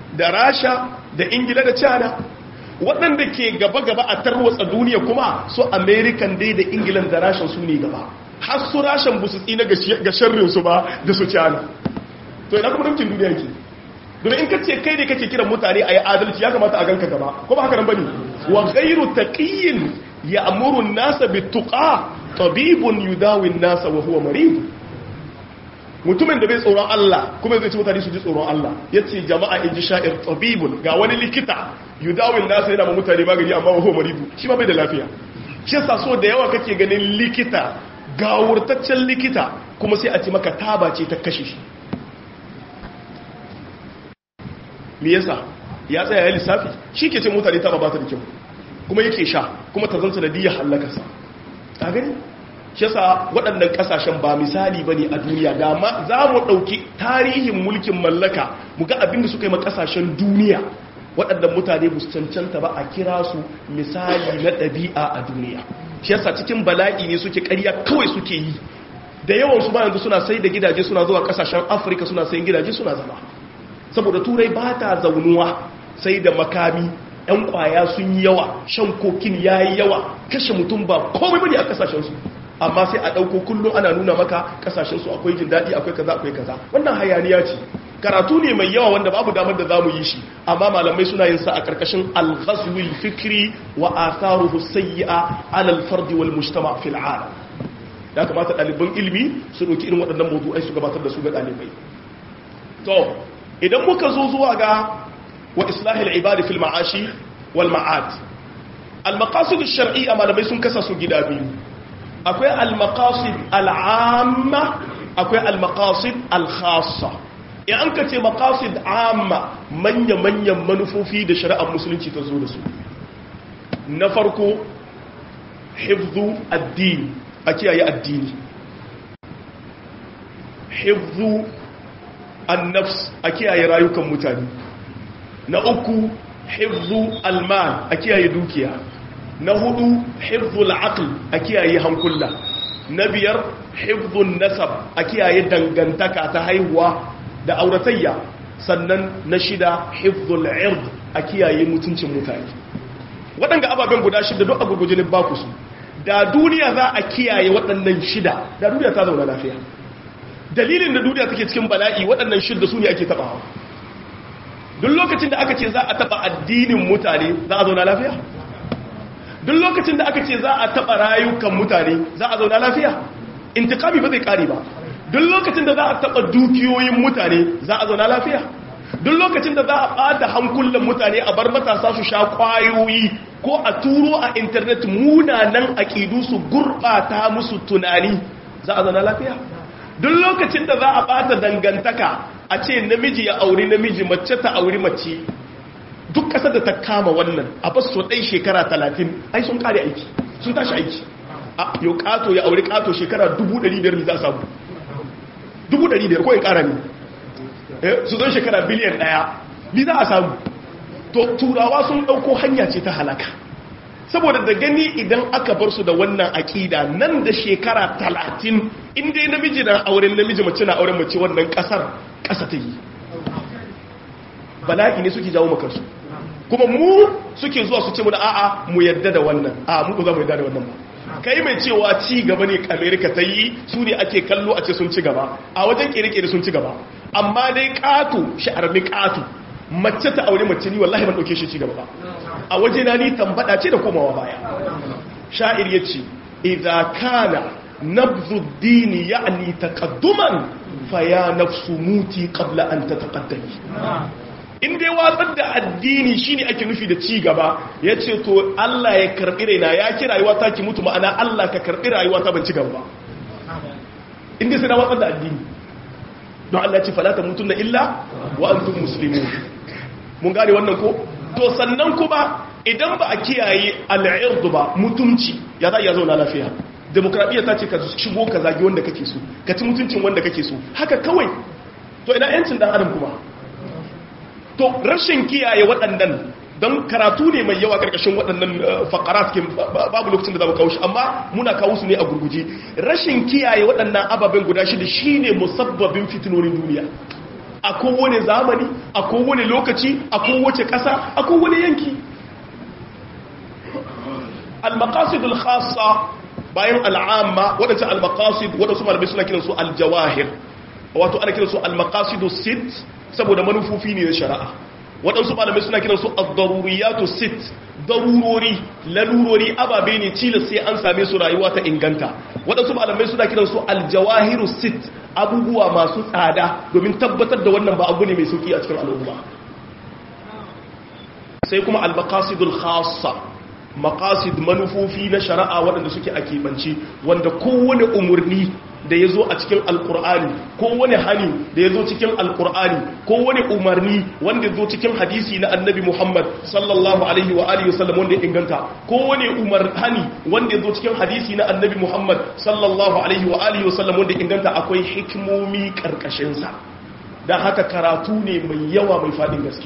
da rasha da ingila da china waɗanda ke gaba-gaba a tarwatsa duniya kuma su american dai da ingilan da rashin su ne gaba har su rashin busu tsina ga sharrinsu ba da su china to ina kuma rimcin duniya ke don in ka ce kai ne kake kiran mutane a yi adalci ya kamata a ganka gaba ko ba haka nan bane wa ghairu taqiyyin ya'muru an-nasa bit-tuqa tabibun yudawi an-nasa wa huwa marid mutumin da bai tsoron Allah kuma zai ci mutane su ji tsoron Allah yace jama'a in ji sha'ir tabibun ga wani likita yudawi an-nasa yana ma mutane magani amma wa huwa marid shi ma bai da lafiya shi yasa so da yawa kake ganin likita gawurtaccen likita kuma sai a ce maka taba ce ta kashe shi me yasa ya tsaya ya lissafi shi ke ce mutane ta ba ta da kyau kuma yake sha kuma ta zanta da diya hallakarsa a gani shi yasa waɗannan ƙasashen ba misali ba ne a duniya da ma za mu ɗauki tarihin mulkin mallaka mu ga abin da suka yi ma ƙasashen duniya waɗannan mutane ba su cancanta ba a kira su misali na ɗabi'a a duniya shi yasa cikin bala'i ne suke ƙarya kawai suke yi da yawan su ba yanzu suna sai da gidaje suna zuwa ƙasashen afirka suna sayin gidaje suna zama saboda turai ba ta zaunuwa sai da makami yan kwaya sun yi yawa shan kokin ya yi yawa kashe mutum ba komai bane a kasashensu amma sai a ɗauko kullum ana nuna maka kasashensu akwai jin daɗi akwai kaza akwai kaza wannan hayaniya ce karatu ne mai yawa wanda babu damar da zamu yi shi amma malamai suna yin sa a karkashin al-ghazwil fikri wa atharuhu sayyi'a 'ala al-fard wal mujtama' fil 'alam ya kamata ɗaliban ilimi su ɗauki irin waɗannan mawdu'ai su gabatar da su ga ɗalibai to idan muka zo zuwa ga wa islahil ibadi fil ma'ashi wal ma'ad al maqasid ash-shar'iyya malamai sun kasa su gida biyu akwai al maqasid al amma akwai al maqasid al khassa in an ka ce maqasid amma manya manyan manufofi da shari'ar musulunci ta zo da su na farko hifzu addini a kiyaye addini hifzu annafs a kiyaye rayukan mutane na uku hifzu almal a kiyaye dukiya na hudu hifzu al'aql a kiyaye hankula na biyar hifzu nasab a kiyaye dangantaka ta haihuwa da auratayya sannan na shida hifzu al'ird a kiyaye mutuncin mutane waɗanda ababen guda shida duk a gurgujinin baku su da duniya za a kiyaye waɗannan shida da duniya ta zauna lafiya dalilin da duniya take cikin bala'i waɗannan shidda su ne ake taɓawa duk lokacin da aka ce za a taɓa addinin mutane za a zauna lafiya duk lokacin da aka ce za a taɓa rayukan mutane za a zauna lafiya intikami ba zai ƙari ba duk lokacin da za a taɓa dukiyoyin mutane za a zauna lafiya duk lokacin da za a ɓata hankulan mutane a bar matasa su sha ƙwayoyi ko a turo a intanet munanan aƙidu su gurɓata musu tunani za a zauna lafiya duk lokacin da za a bata dangantaka a ce namiji ya auri namiji mace ta auri mace duk ƙasar da ta kama wannan a ba su ɗai shekara talatin ai sun ƙare aiki sun tashi aiki a yau ƙato ya auri ƙato shekara dubu ɗari biyar ne za a samu dubu ɗari biyar ko in ƙara ne su zon shekara biliyan ɗaya ni za a samu to turawa sun ɗauko hanya ce ta halaka saboda da gani idan aka bar su da wannan aƙida nan da shekara talatin inda namiji na auren namiji mace na auren mace wannan ƙasar ƙasa ta yi bala'i ne suke jawo makarsu kuma mu suke zuwa su ce mu da a'a mu yadda da wannan a mu ba za mu yadda da wannan ba kai mai cewa ci gaba ne amerika ta yi su ne ake kallo a ce sun ci gaba a wajen kere-kere sun ci gaba amma dai ƙato sha'armi ƙato mace ta aure mace ni wallahi ban ɗauke shi ci gaba ba a waje na ni tambada ce da komawa baya sha'ir ya ce idha kana nabzu dini ya'ni taqadduman fa ya nafsu muti qabla an tataqaddami in dai watsar da addini shine ake nufi da ci gaba yace to Allah ya karbi raina ya ki rayuwa ta ki mutu ma'ana Allah ka karbi rayuwa ta ban ci gaba ba in dai sai na watsar da addini don Allah ya ce fala tamutunna illa wa antum muslimun mun gane wannan ko to sannan kuma idan ba a kiyaye al'irdu ba mutumci ya za iya zauna lafiya demokradiyya ta ce ka shigo ka zagi wanda kake so ka ci mutuncin wanda kake so haka kawai to ina yancin dan adam kuma to rashin kiyaye waɗannan don karatu ne mai yawa karkashin waɗannan fakarat ke babu lokacin da za mu kawo shi amma muna kawo su ne a gurguje rashin kiyaye waɗannan ababen guda shida shine musabbabin fitinonin duniya a kowane zamani a kowane lokaci a kowace ƙasa a kowane yanki al-maqasidul khassa bayan al'amma waɗancan al-maqasid waɗansu malamai suna kiransu al-jawahir wato ana kiransu al-maqasidus sit saboda manufofi ne na shari'a waɗansu malamai suna kiransu ad-daruriyatu sit darurori lalurori ababe ne cilas sai an same su rayuwa ta inganta waɗansu malamai suna kiransu al-jawahiru sit abubuwa masu tsada domin tabbatar da wannan ba abu ne mai sauki a cikin al'umma sai kuma al-maqasidul khassa maqasid manufofi na shari'a waɗanda suke a keɓance wanda kowane umarni da ya zo a cikin alkur'ani kowane hani da ya zo cikin alkur'ani kowane umarni wanda ya zo cikin hadisi na annabi muhammad sallallahu alaihi wa alihi wasallam wanda ya inganta kowane umar hani wanda ya zo cikin hadisi na annabi muhammad sallallahu alaihi wa alihi wasallam wanda ya inganta akwai hikimomi karkashinsa don haka karatu ne mai yawa mai faɗin gaske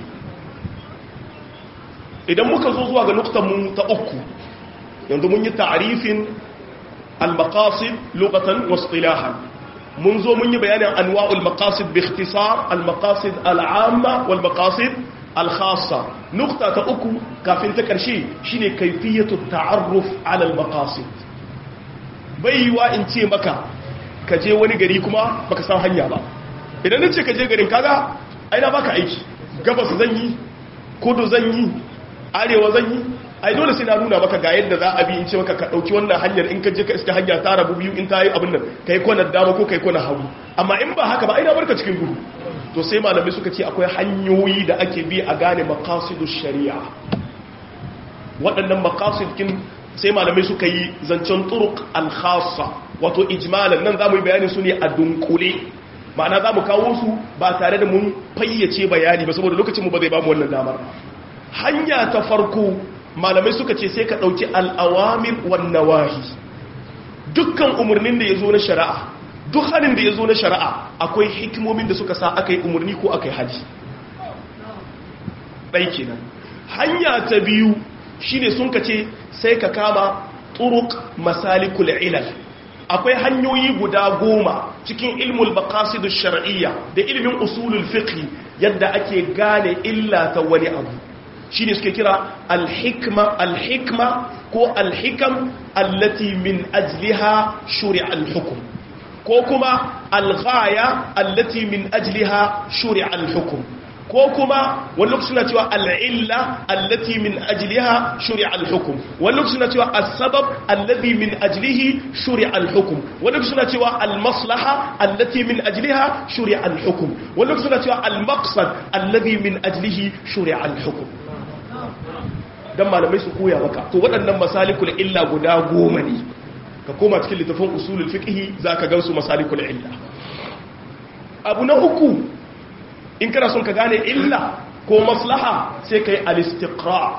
idan muka zo zuwa ga nuktanmu ta uku yanzu mun yi ta'arifin al-maqasid lughatan wa istilahan mun zo mun yi bayanin anwa'ul maqasid bi ikhtisar al-maqasid al-amma wal maqasid al-khassa nukta ta uku kafin ta karshe shine kayfiyatu ta'arruf ala al-maqasid baiwa in ce maka ka je wani gari kuma baka san hanya ba idan nace ka je garin kaga aina baka aiki gabas zan yi kudu zan yi arewa zan yi ai dole sai na nuna maka ga yadda za a bi in ce maka ka dauki wannan hanyar in ka je ka iska hanya ta rabu biyu in ta yi abin nan kai kwana dama ko kai kwana hagu amma in ba haka ba ai na barka cikin gudu to sai malamai suka ce akwai hanyoyi da ake bi a gane maqasidu shari'a waɗannan maqasid kin sai malamai suka yi zancen turuq al-khassa wato ijmalan nan zamu yi bayanin su ne a dunkule ma'ana zamu kawo su ba tare da mun fayyace bayani ba saboda lokacin mu ba zai ba mu wannan damar hanya ta farko malamai suka ce sai ka ɗauki al'awamir wannan wahi dukkan umarnin da ya zo na shari'a duk hannun da ya zo na shari'a akwai hikimomin da suka sa aka yi umarni ko aka yi haji ɗai kenan hanya ta biyu shi ne sun ka ce sai ka kama turuk masalikul ilal akwai hanyoyi guda goma cikin ilmul baqasidu shar'iyya da ilimin usulul fiqh yadda ake gane illa ta wani abu shi ne suke kira alhikma alhikma ko alhikam allati min ajliha shuri'a alhukum ko kuma alghaya allati min ajliha shuri'a alhukum ko kuma wani lokaci suna cewa al'illa allati min ajliha shuri'a alhukum wani lokaci suna cewa as-sabab allati min ajlihi shuri'a alhukum wani lokaci suna cewa al-maslaha allati min ajliha shuri'a alhukum wani lokaci suna cewa al-maqsad allati min ajlihi shuri'a alhukum don malamai su koya maka to waɗannan masalikul illa guda goma ne ka koma cikin littafin usulul fiqhi za ka gansu masalikul illa abu na uku in kana son ka gane illa ko maslaha sai ka yi al-istiqra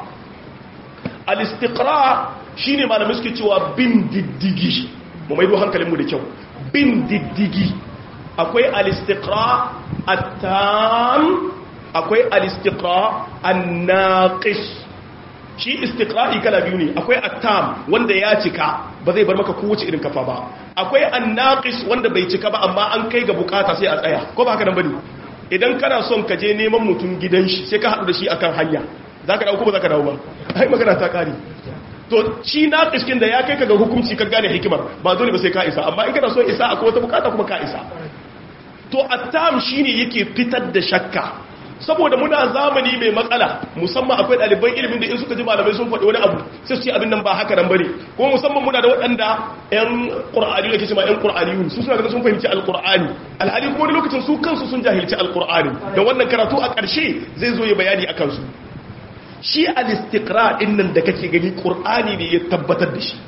al-istiqra shine malamai suke cewa bin diddigi mu maido hankalinmu da kyau bin diddigi akwai al-istiqra at-tam akwai al-istiqra an-naqis shi istiqra'i kala biyu ne akwai attam wanda ya cika ba zai bar maka kowace irin kafa ba akwai annaqis wanda bai cika ba amma an kai ga bukata sai a tsaya ko ba haka nan bane idan kana son ka je neman mutum gidan shi sai ka haɗu da shi akan hanya zaka dawo ko ba zaka dawo ba ai magana ta kare to shi naqis kin da ya kai ka ga hukunci ka gane hikimar ba dole ba sai ka isa amma in kana son isa akwai wata bukata kuma ka isa to attam shine yake fitar da shakka saboda muna zamani mai matsala musamman akwai ɗaliban ilimin da in suka ji malamai sun faɗi wani abu sai su ce abin nan ba haka nan bane kuma musamman muna da waɗanda ƴan ƙur'ani da ke cewa ƴan ƙur'aniyun su suna ga sun fahimci alƙur'ani alhali kuma wani lokacin su kansu sun jahilci alƙur'ani da wannan karatu a ƙarshe zai zo ya bayani akan su shi al-istiqra din nan da kake gani ƙur'ani ne ya tabbatar da shi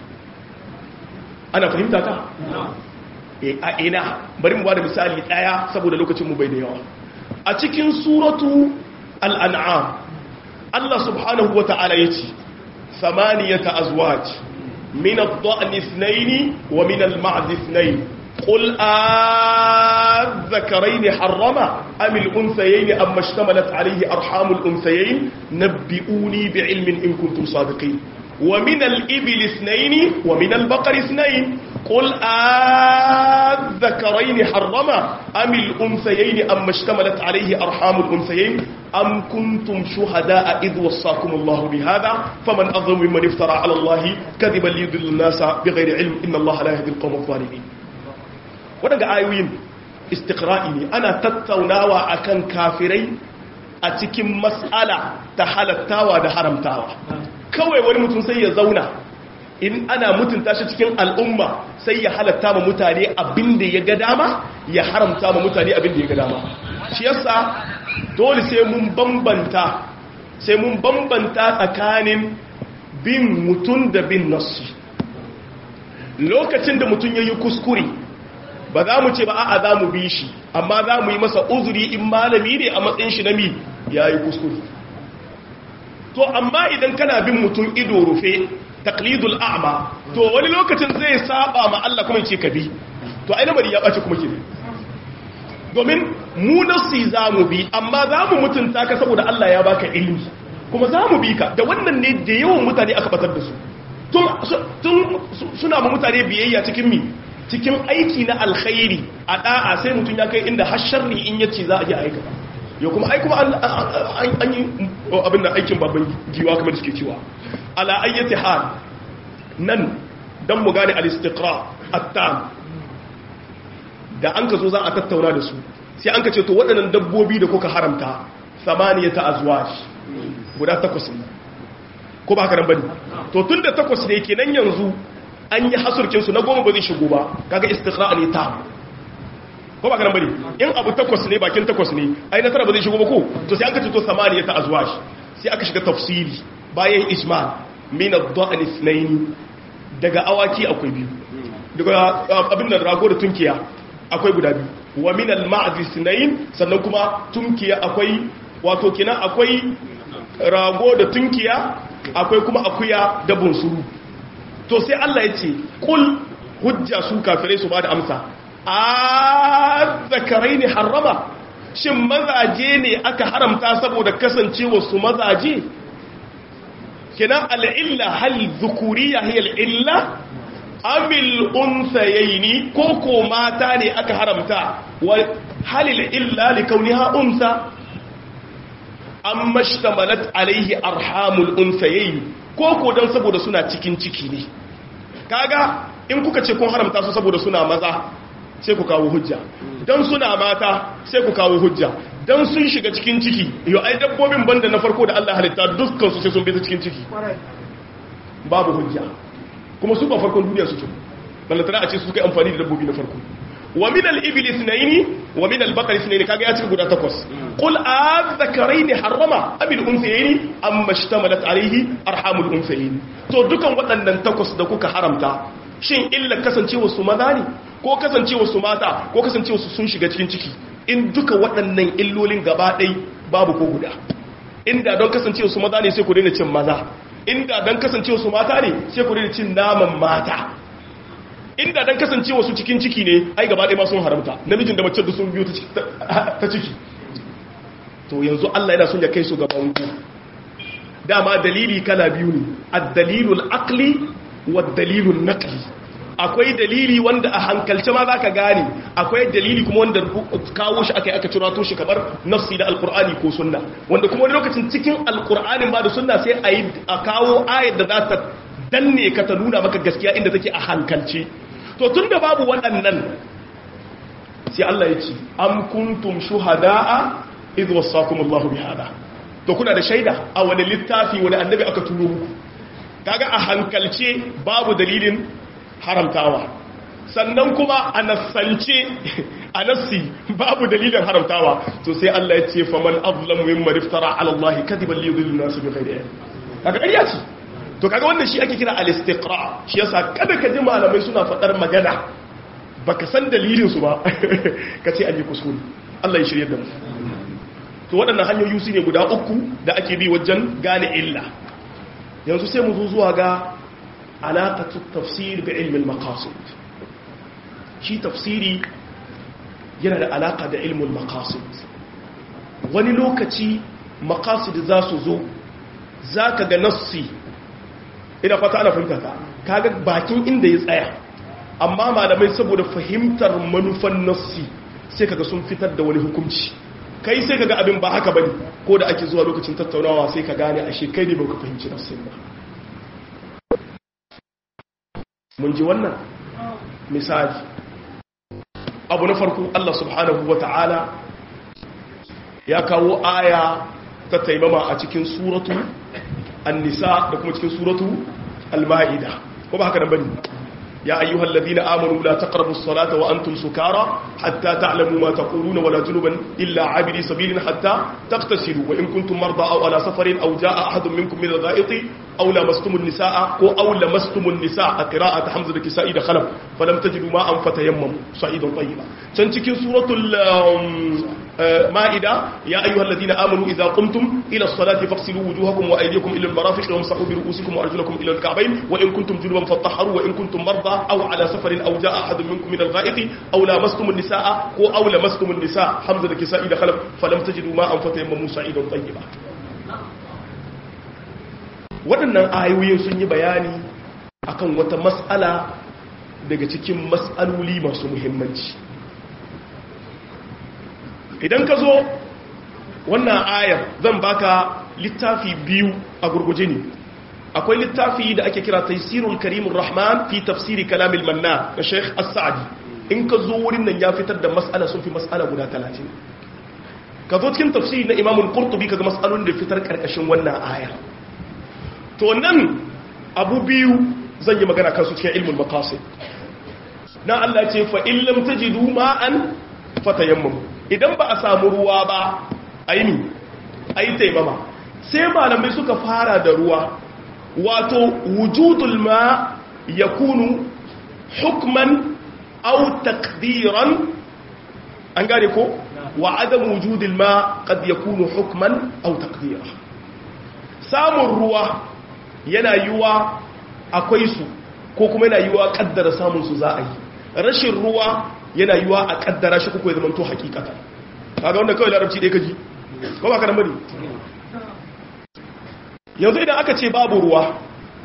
ana fahimta ta a ina bari mu ba da misali ɗaya saboda lokacin mu bai da yawa a cikin suratu al'an'am Allah subhanahu wa ta'ala ya ce samaniyata azwaj min al-dha'ni ithnaini wa min al-ma'd ithnain qul adh-dhakarayn harrama am al-unthayayn amma ishtamalat alayhi arham al-unthayayn nabbi'uni bi'ilmin in kuntum sadiqin wa min al-ibli ithnain wa min al-baqari ithnain qul adh-dhakarayn harrama am al-unthayayn amma ishtamalat alayhi arhamul unthayayn am kuntum shuhada'a idh wassakum Allah bihadha faman adhamu mimman iftara 'ala Allah kadiban liyudilla an-nasa bighayri 'ilm inna Allah la yahdi al-qawma adh-dhalimin wadanga ayoyin istiqra'i ne ana tattaunawa akan kafirai a cikin mas'ala ta halattawa da haramtawa kawai wani mutum sai ya zauna in ana mutunta shi cikin al'umma sai ya halatta ma mutane abin da ya ga dama ya haramta ma mutane abin da ya ga dama shi yasa dole sai mun bambanta sai mun bambanta tsakanin bin mutum da bin nassi lokacin da mutum ya yi kuskure ba za mu ce ba a'a za mu bi shi amma za mu yi masa uzuri in malami ne a matsayin shi na mi ya yi kuskure to amma idan kana bin mutum ido rufe taklidul a'ma to wani lokacin zai saba ma Allah kuma ce ka bi to ai lamari ya bace kuma kire domin mu nasi za mu bi amma za mu mutunta ka saboda Allah ya baka ilimi kuma za mu bi ka da wannan ne da yawan mutane aka batar da su tun suna ma mutane biyayya cikin mi cikin aiki na alkhairi a da'a sai mutum ya kai inda har sharri in yace za a je aika yau kuma ai kuma an yi abin da aikin babban giwa kamar da suke cewa ala ayyati hal nan dan mu gane al-istiqra at-tam da an ka zo za a tattauna da su sai an ka ce to waɗannan dabbobi da kuka haramta samaniyata azwaj guda takwas ne ko ba haka nan bane to tunda takwas ne kenan yanzu an yi hasurkin su na goma ba zai shigo ba kaga istiqra ne ta ko ba haka nan bane in abu takwas ne bakin takwas ne ai na tara ba zai shigo ba ko to sai an ka ce to samaniyata azwaj sai aka shiga tafsiri bayan ijmal min ad-da'n ithnayn daga awaki akwai biyu daga abin da rago da tunkiya akwai guda biyu wa min al-ma'd ithnayn sannan kuma tunkiya akwai wato kina akwai rago da tunkiya akwai kuma akuya da bunsuru to sai Allah ya ce kul hujja su kafirai su ba da amsa a zakarai ne harrama shin mazaje ne aka haramta saboda kasancewa su mazaje kenan al'illa hal zukuriya hiya al'illa amil unsayaini ko ko mata ne aka haramta wa halil illa li kauniha unsa amma shtamalat alaihi arhamul unsayaini ko ko dan saboda suna cikin ciki ne kaga in kuka ce kun haramta su saboda suna maza sai ku kawo hujja dan suna mata sai ku kawo hujja dan sun shiga cikin ciki yau ai dabbobin banda na farko da Allah halitta dukkan su sai sun bi ta cikin ciki babu hujja kuma su ba farkon duniya suke ballatana a ce su kai amfani da dabbobi na farko wa min al-ibli ithnayn wa min al-baqari ithnayn kaga ya cika guda takwas qul adh-dhakarayn harrama am al-unthayayn amma ishtamalat alayhi arhamul unthayayn to dukan waɗannan takwas da kuka haramta shin illa kasancewa su maza ne ko kasancewa su mata ko kasancewa su sun shiga cikin ciki in duka waɗannan illolin gaba ɗai babu ko guda inda don kasancewa su maza ne sai ku daina cin maza inda don kasancewa su mata ne sai ku daina cin naman mata inda don kasancewa su cikin ciki ne ai gaba ɗaya ma sun haramta namijin da mace da sun biyu ta ciki to yanzu Allah yana son ya kai su gaban ku dama dalili kala biyu ne ad-dalilul aqli wad-dalilun naqli akwai dalili wanda a hankalce ma za ka gane akwai dalili kuma wanda kawo shi aka yi aka cirato shi kamar nafsi da alkur'ani ko sunna wanda kuma wani lokacin cikin alkur'anin ba da sunna sai a yi a kawo ayar da za ta danne ka ta nuna maka gaskiya inda take a hankalce to tun da babu waɗannan sai Allah ya ce am kuntum shuhada'a idh wasakum Allahu bihada to kuna da shaida a wani littafi wani annabi aka turo muku kaga a hankalce babu dalilin haramtawa sannan kuma a nassance a nassi babu dalilin haramtawa to sai Allah ya ce faman azlamu mimman iftara ala Allah kadiban li yudillu nas bi ghairi ilm kaga ƙarya ce to kaga wannan shi ake kira al-istiqra shi yasa kada ka ji malamai suna fadar magana baka san dalilin su ba ka ce an yi kuskure Allah ya shirye da mu to waɗannan hanyoyi su ne guda uku da ake bi wajen gane illa yanzu sai mu zo zuwa ga alaƙatu tafsir bi ilmin maqasid shi tafsiri yana da alaƙa da ilmin maqasid wani lokaci maqasid za su zo za ka ga nassi ina fata ana fahimta ka kaga bakin inda ya tsaya amma malamai saboda fahimtar manufan nassi sai kaga sun fitar da wani hukunci kai sai kaga abin ba haka bane ko da ake zuwa lokacin tattaunawa sai ka gane ashe kai ne baka fahimci nassin ba mun ji wannan misali abu na farko Allah subhanahu wata'ala ya kawo aya ta taimama a cikin suratu an-nisa da kuma cikin suratu al-ma'ida ko ba haka nan bane يا أيها الذين آمنوا لا تقربوا الصلاة وأنتم سكارى حتى تعلموا ما تقولون ولا جنبا إلا عابري سبيل حتى تغتسلوا وإن كنتم مرضى أو على سفر أو جاء أحد منكم من الغائط أو لمستم النساء أو لمستم النساء قراءة حمزة الكسائي دخلوا فلم تجدوا ماء فتيمموا صعيدا طيبا تنتكي سورة المائدة يا أيها الذين آمنوا إذا قمتم إلى الصلاة فاغسلوا وجوهكم وأيديكم إلى المرافق وامسحوا برؤوسكم وأرجلكم إلى الكعبين وإن كنتم جنبا فاطهروا وإن كنتم مرضى أو على سفر أو جاء أحد منكم من الغائط أو لمستم النساء أو لمستم النساء حمزة الكسائي دخلوا فلم تجدوا ماء فتيمموا صعيدا طيبا waɗannan ayoyin sun yi bayani akan wata matsala daga cikin matsaloli masu muhimmanci idan ka zo wannan ayar zan baka littafi biyu a gurguje ne akwai littafi da ake kira taisirul karimun rahman fi tafsiri kalamil manna da sheikh as-sa'di in ka zo wurin nan ya fitar da matsala sun fi matsala guda talatin ka zo cikin tafsiri na imamul qurtubi kaga matsalolin da fitar karkashin wannan ayar to nan abu biyu zan yi magana kansu cikin ilmin maqasid na Allah ce fa in lam tajidu ma'an fatayammamu idan ba a samu ruwa ba aini ayi taimama sai malamai suka fara da ruwa wato wujudul ma yakunu hukman aw taqdiran an gane ko wa adam wujudul ma qad yakunu hukman aw taqdiran samun ruwa yana yiwa akwai su ko kuma yana yiwa kaddara samun su za a yi rashin ruwa yana yiwa a kaddara shi kuka ya zama to hakikata kaga wanda kawai larabci ɗaya kaji ko ba ka nan bane yanzu idan aka ce babu ruwa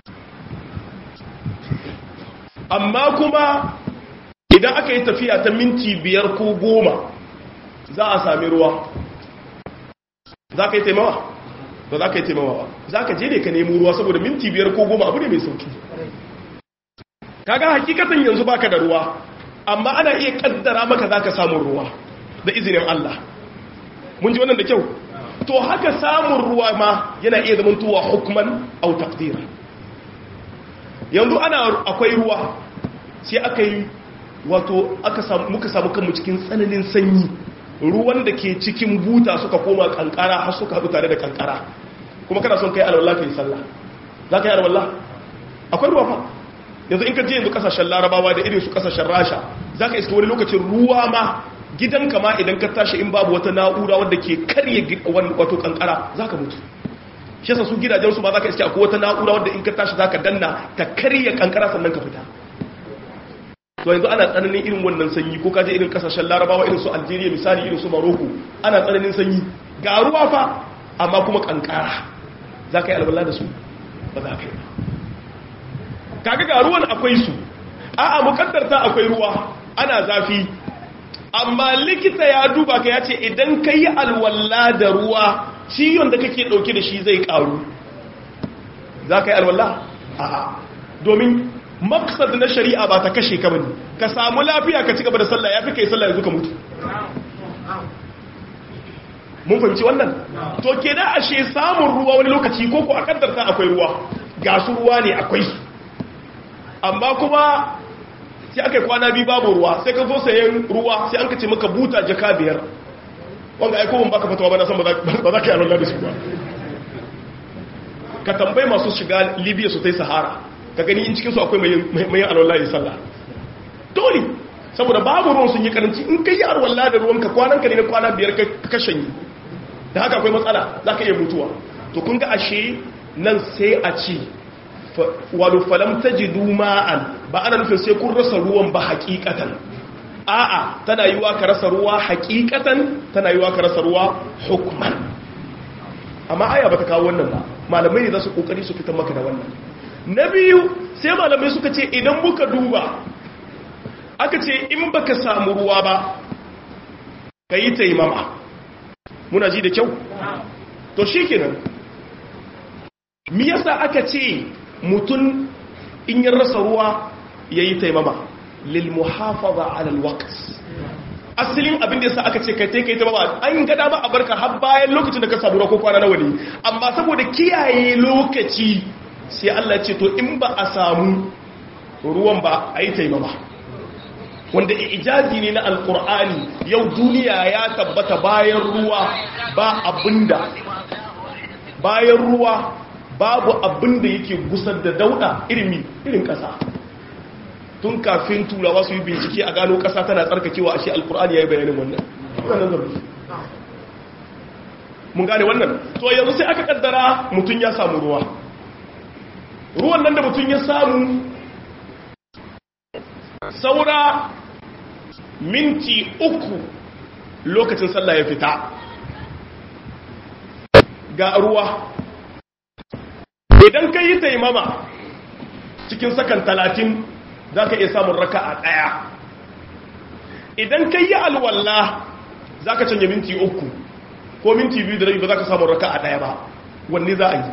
amma kuma idan aka yi tafiya ta minti biyar ko goma za a sami ruwa za ka yi taimawa ba za ka yi taimawa ba za ka je ne ka nemo ruwa saboda minti biyar ko goma abu ne mai sauki kaga hakikatan yanzu baka da ruwa amma ana iya kaddara maka za ka samun ruwa da izinin Allah mun ji wannan da kyau to haka samun ruwa ma yana iya zama tuwa hukman au taqdira yanzu ana akwai ruwa sai aka yi wato aka samu muka samu kanmu cikin tsananin sanyi ruwan da ke cikin buta suka koma kankara har suka haɗu tare da kankara kuma kana son kai alwallah kai sallah za ka yi alwallah akwai ruwa fa yanzu in ka je yanzu kasashen larabawa da irin su kasashen rasha za ka iska wani lokacin ruwa ma gidanka ma idan ka tashi in babu wata na'ura wadda ke karye wato kankara za ka mutu shi yasa su gidajensu ba za ka iske akwai wata na'ura wadda in ka tashi za ka danna ta karye kankara sannan ka fita to yanzu ana tsananin irin wannan sanyi ko kaje irin kasashen larabawa irin su algeria misali irin su maroko ana tsananin sanyi ga ruwa fa amma kuma kankara za ka yi albala da su ba za ka yi ba kaga ga ruwan akwai su a'a mukaddarta akwai ruwa ana zafi amma likita ya duba ka ya ce idan ka yi alwala da ruwa ciwon da kake dauke da shi zai karu za ka yi alwala a'a domin maksad na shari'a ba ta kashe ka bane ka samu lafiya ka ci gaba da sallah yafi kai sallah yanzu ka mutu mun fahimci wannan to kenan ashe samun ruwa wani lokaci ko ko a kaddarta akwai ruwa ga su ruwa ne akwai su amma kuma sai aka kwana biyu babu ruwa sai ka zo sayan ruwa sai an ka ce maka buta jaka biyar wanda aiko ban baka fatawa ba na san ba za ka yi alwala da su ba ka tambayi masu shiga libya su ta yi sahara ka gani in cikinsu akwai mai alwallah ya sallah dole saboda babu ruwan sun yi karanci in ka yi alwallah da ruwanka kwananka ne na kwana biyar ka kashen yi da haka akwai matsala za ka iya mutuwa to kun ga ashe nan sai a ci walu falam ta ji duma'an ba ana nufin sai kun rasa ruwan ba hakikatan a'a tana yiwa ka rasa ruwa hakikatan tana yiwa ka rasa ruwa hukman amma aya ba ta kawo wannan ba malamai ne za su kokari su fitar maka da wannan na biyu sai malamai suka ce idan muka duba aka ce in baka samu ruwa ba ka yi taimama muna ji da kyau to shi kenan mi yasa aka ce mutum in yi rasa ruwa ya yi taimama lil muhafaza ala alwaqt asalin abin da yasa aka ce kai kai taimama an gada ba a barka har bayan lokacin da ka samu ruwa ko kwana nawa ne amma saboda kiyaye lokaci sai Allah ya ce to in ba a samu ruwan ba a yi taimama wanda ijazi ne na alkur'ani yau duniya ya tabbata bayan ruwa ba abinda bayan ruwa babu abinda yake gusar da dauda irin irin kasa tun kafin turawa su yi bincike a gano kasa tana tsarkakewa a shi alkur'ani ya yi bayanin wannan mun gane wannan to yanzu sai aka kaddara mutum ya samu ruwa ruwan nan da mutum ya samu saura minti uku lokacin sallah ya fita ga ruwa idan ka yi taimama cikin sakan talatin za ka iya samun raka a ɗaya idan ka yi alwalla za ka canja minti uku ko minti biyu da rabi ba za ka samun raka a ɗaya ba wanne za a yi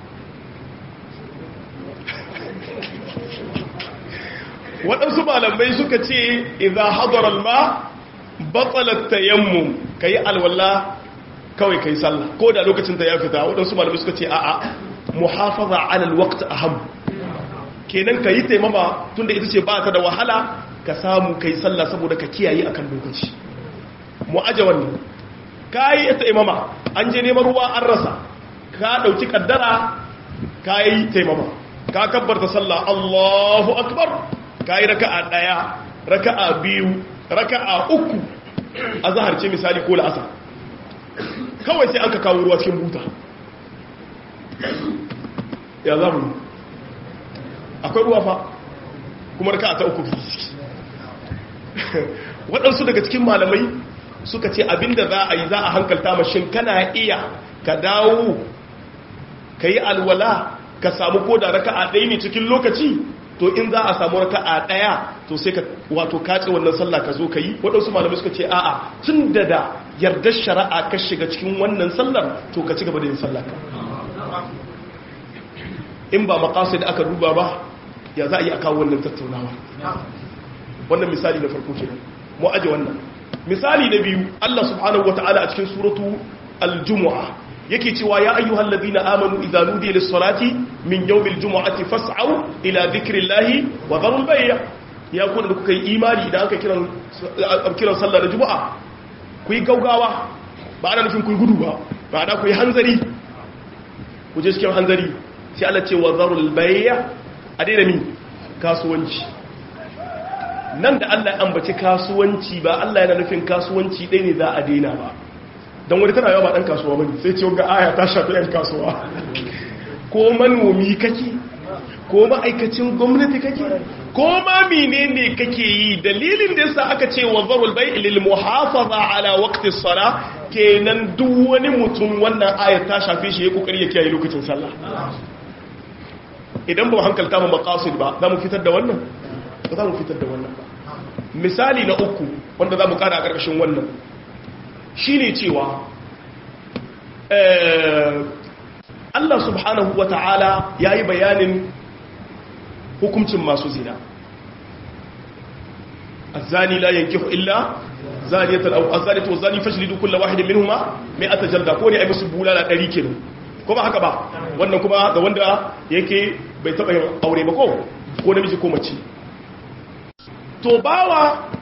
waɗansu malamai suka ce idan hadarar ma batsalar tayammum ka yi alwala kawai ka yi sallah ko da lokacin ta ya fita waɗansu malamai suka ce a'a muhafaza alal waqt aham kenan ka yi taimama tunda ita ce ba ta da wahala ka samu ka yi sallah saboda ka kiyaye akan lokaci mu aje wannan ka yi taimama an je neman ruwa an rasa ka ɗauki kaddara ka yi taimama ka kabbarta sallah allahu akbar ka yi raka'a ɗaya raka'a biyu raka'a uku a zaharce misali ko la'asa kawai sai an ka kawo ruwa cikin buta ya za mu akwai ruwa fa kuma raka'a ta uku fiye waɗansu daga cikin malamai suka ce abinda za a yi za a hankalta mashin kana iya ka dawo ka yi alwala ka samu ko da raka'a ɗaya ne cikin lokaci to in za a samu raka'a daya to sai ka wato kace wannan sallah ka zo ka yi waɗansu malamai suka ce a'a tun da da yardar shari'a ka shiga cikin wannan sallar to ka ci gaba da yin sallah ka in ba maqasid aka duba ba ya za a yi a kawo wannan tattaunawa wannan misali na farko kenan mu aje wannan misali na biyu Allah subhanahu wataala a cikin suratu al-jumu'ah yake cewa ya ayyuhal ladina amanu idza nudiya lis-salati min yawmil jumu'ati fas'au ila dhikrillahi wa dharul bay' ya ku da kuka yi imani idan aka kiran kiran sallar juma'a ku yi gaugawa ba ana nufin ku yi gudu ba ba ana ku yi hanzari ku je cikin hanzari sai Allah ce wa dharul bay' a daina min kasuwanci nan da Allah ya ambaci kasuwanci ba Allah yana nufin kasuwanci ɗaya ne za a daina ba don wani tana yawa ba ɗan kasuwa bane sai ce ga aya ta shafi ɗan kasuwa ko manomi kake ko ma'aikacin gwamnati kake ko ma menene kake yi dalilin da yasa aka ce wa zarul bai lil muhafaza ala waqti sala kenan duk wani mutum wannan aya ta shafe shi ya kokari ya kiyaye lokacin sallah idan ba hankalta mu maqasid ba za mu fitar da wannan ba za mu fitar da wannan ba misali na uku wanda za mu kara a ƙarƙashin wannan shi ne cewa Allah subhanahu wa ta'ala ya yi bayanin hukuncin masu zina azani la yankihu illa zaniyatan aw azaniyatu wazani fajlidu kull wahidin minhuma mi'ata jalda ko ne ai musu bulala 100 kenan ko ba haka ba wannan kuma ga wanda yake bai taba yin aure ba ko ko namiji ko mace to bawa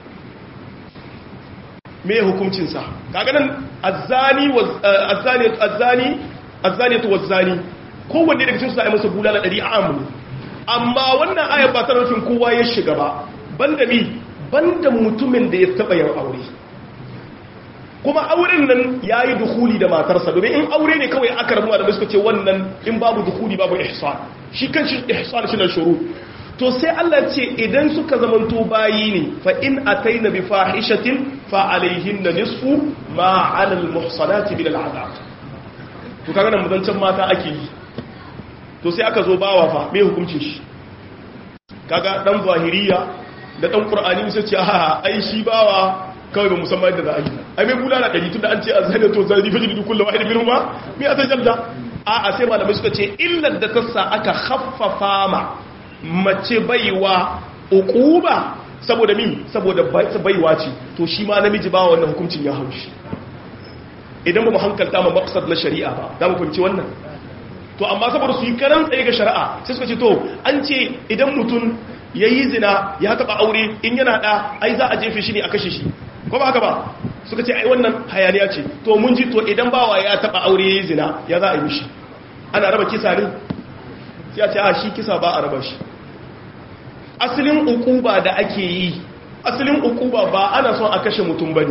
me hukuncinsa kaga nan azzani azzani azzani azzaniyatu wazzani kowanne daga cikin su ai masa bulala 100 a amuni amma wannan ayar ba ta nufin kowa ya shiga ba banda mi banda mutumin da ya taba yin aure kuma auren nan yayi dukuli da matarsa domin in aure ne kawai aka rabu da suka ce wannan in babu dukuli babu ihsan shi kan shi ihsan shi na shuru to sai Allah ce idan suka zamanto bayi ne fa in ataina bi fahishatin fa alaihinna nisfu ma 'ala al-muhsanati bil al'adab to kaga nan muzancan mata ake yi to sai aka zo bawa fa me hukuncin shi kaga dan zahiriya da dan qur'ani sai ce a ai shi bawa kawai ba musamman yadda za a yi ai mai bulala ɗari tun da an ce a zai da to zai fajiri duk kullum wahid minhum ba mi a tajalla a a sai malamai suka ce illar da ta sa aka haffafa ma mace baiwa uquba saboda min saboda baiwa ce to shi ma namiji ba wannan hukuncin ya haushi idan ba mu hankalta ma maqsad na shari'a ba za mu fahimci wannan to amma saboda su yi karan tsaye ga shari'a sai suka ce to an ce idan mutum ya yi zina ya taɓa aure in yana ɗa ai za a jefe shi ne a kashe shi ko ba haka ba suka ce ai wannan hayaniya ce to mun ji to idan bawa ya taɓa aure ya yi zina ya za a yi mishi ana raba kisa ne sai a ce a shi kisa ba a raba shi asalin ukuba da ake yi asalin ukuba ba ana son a kashe mutum bane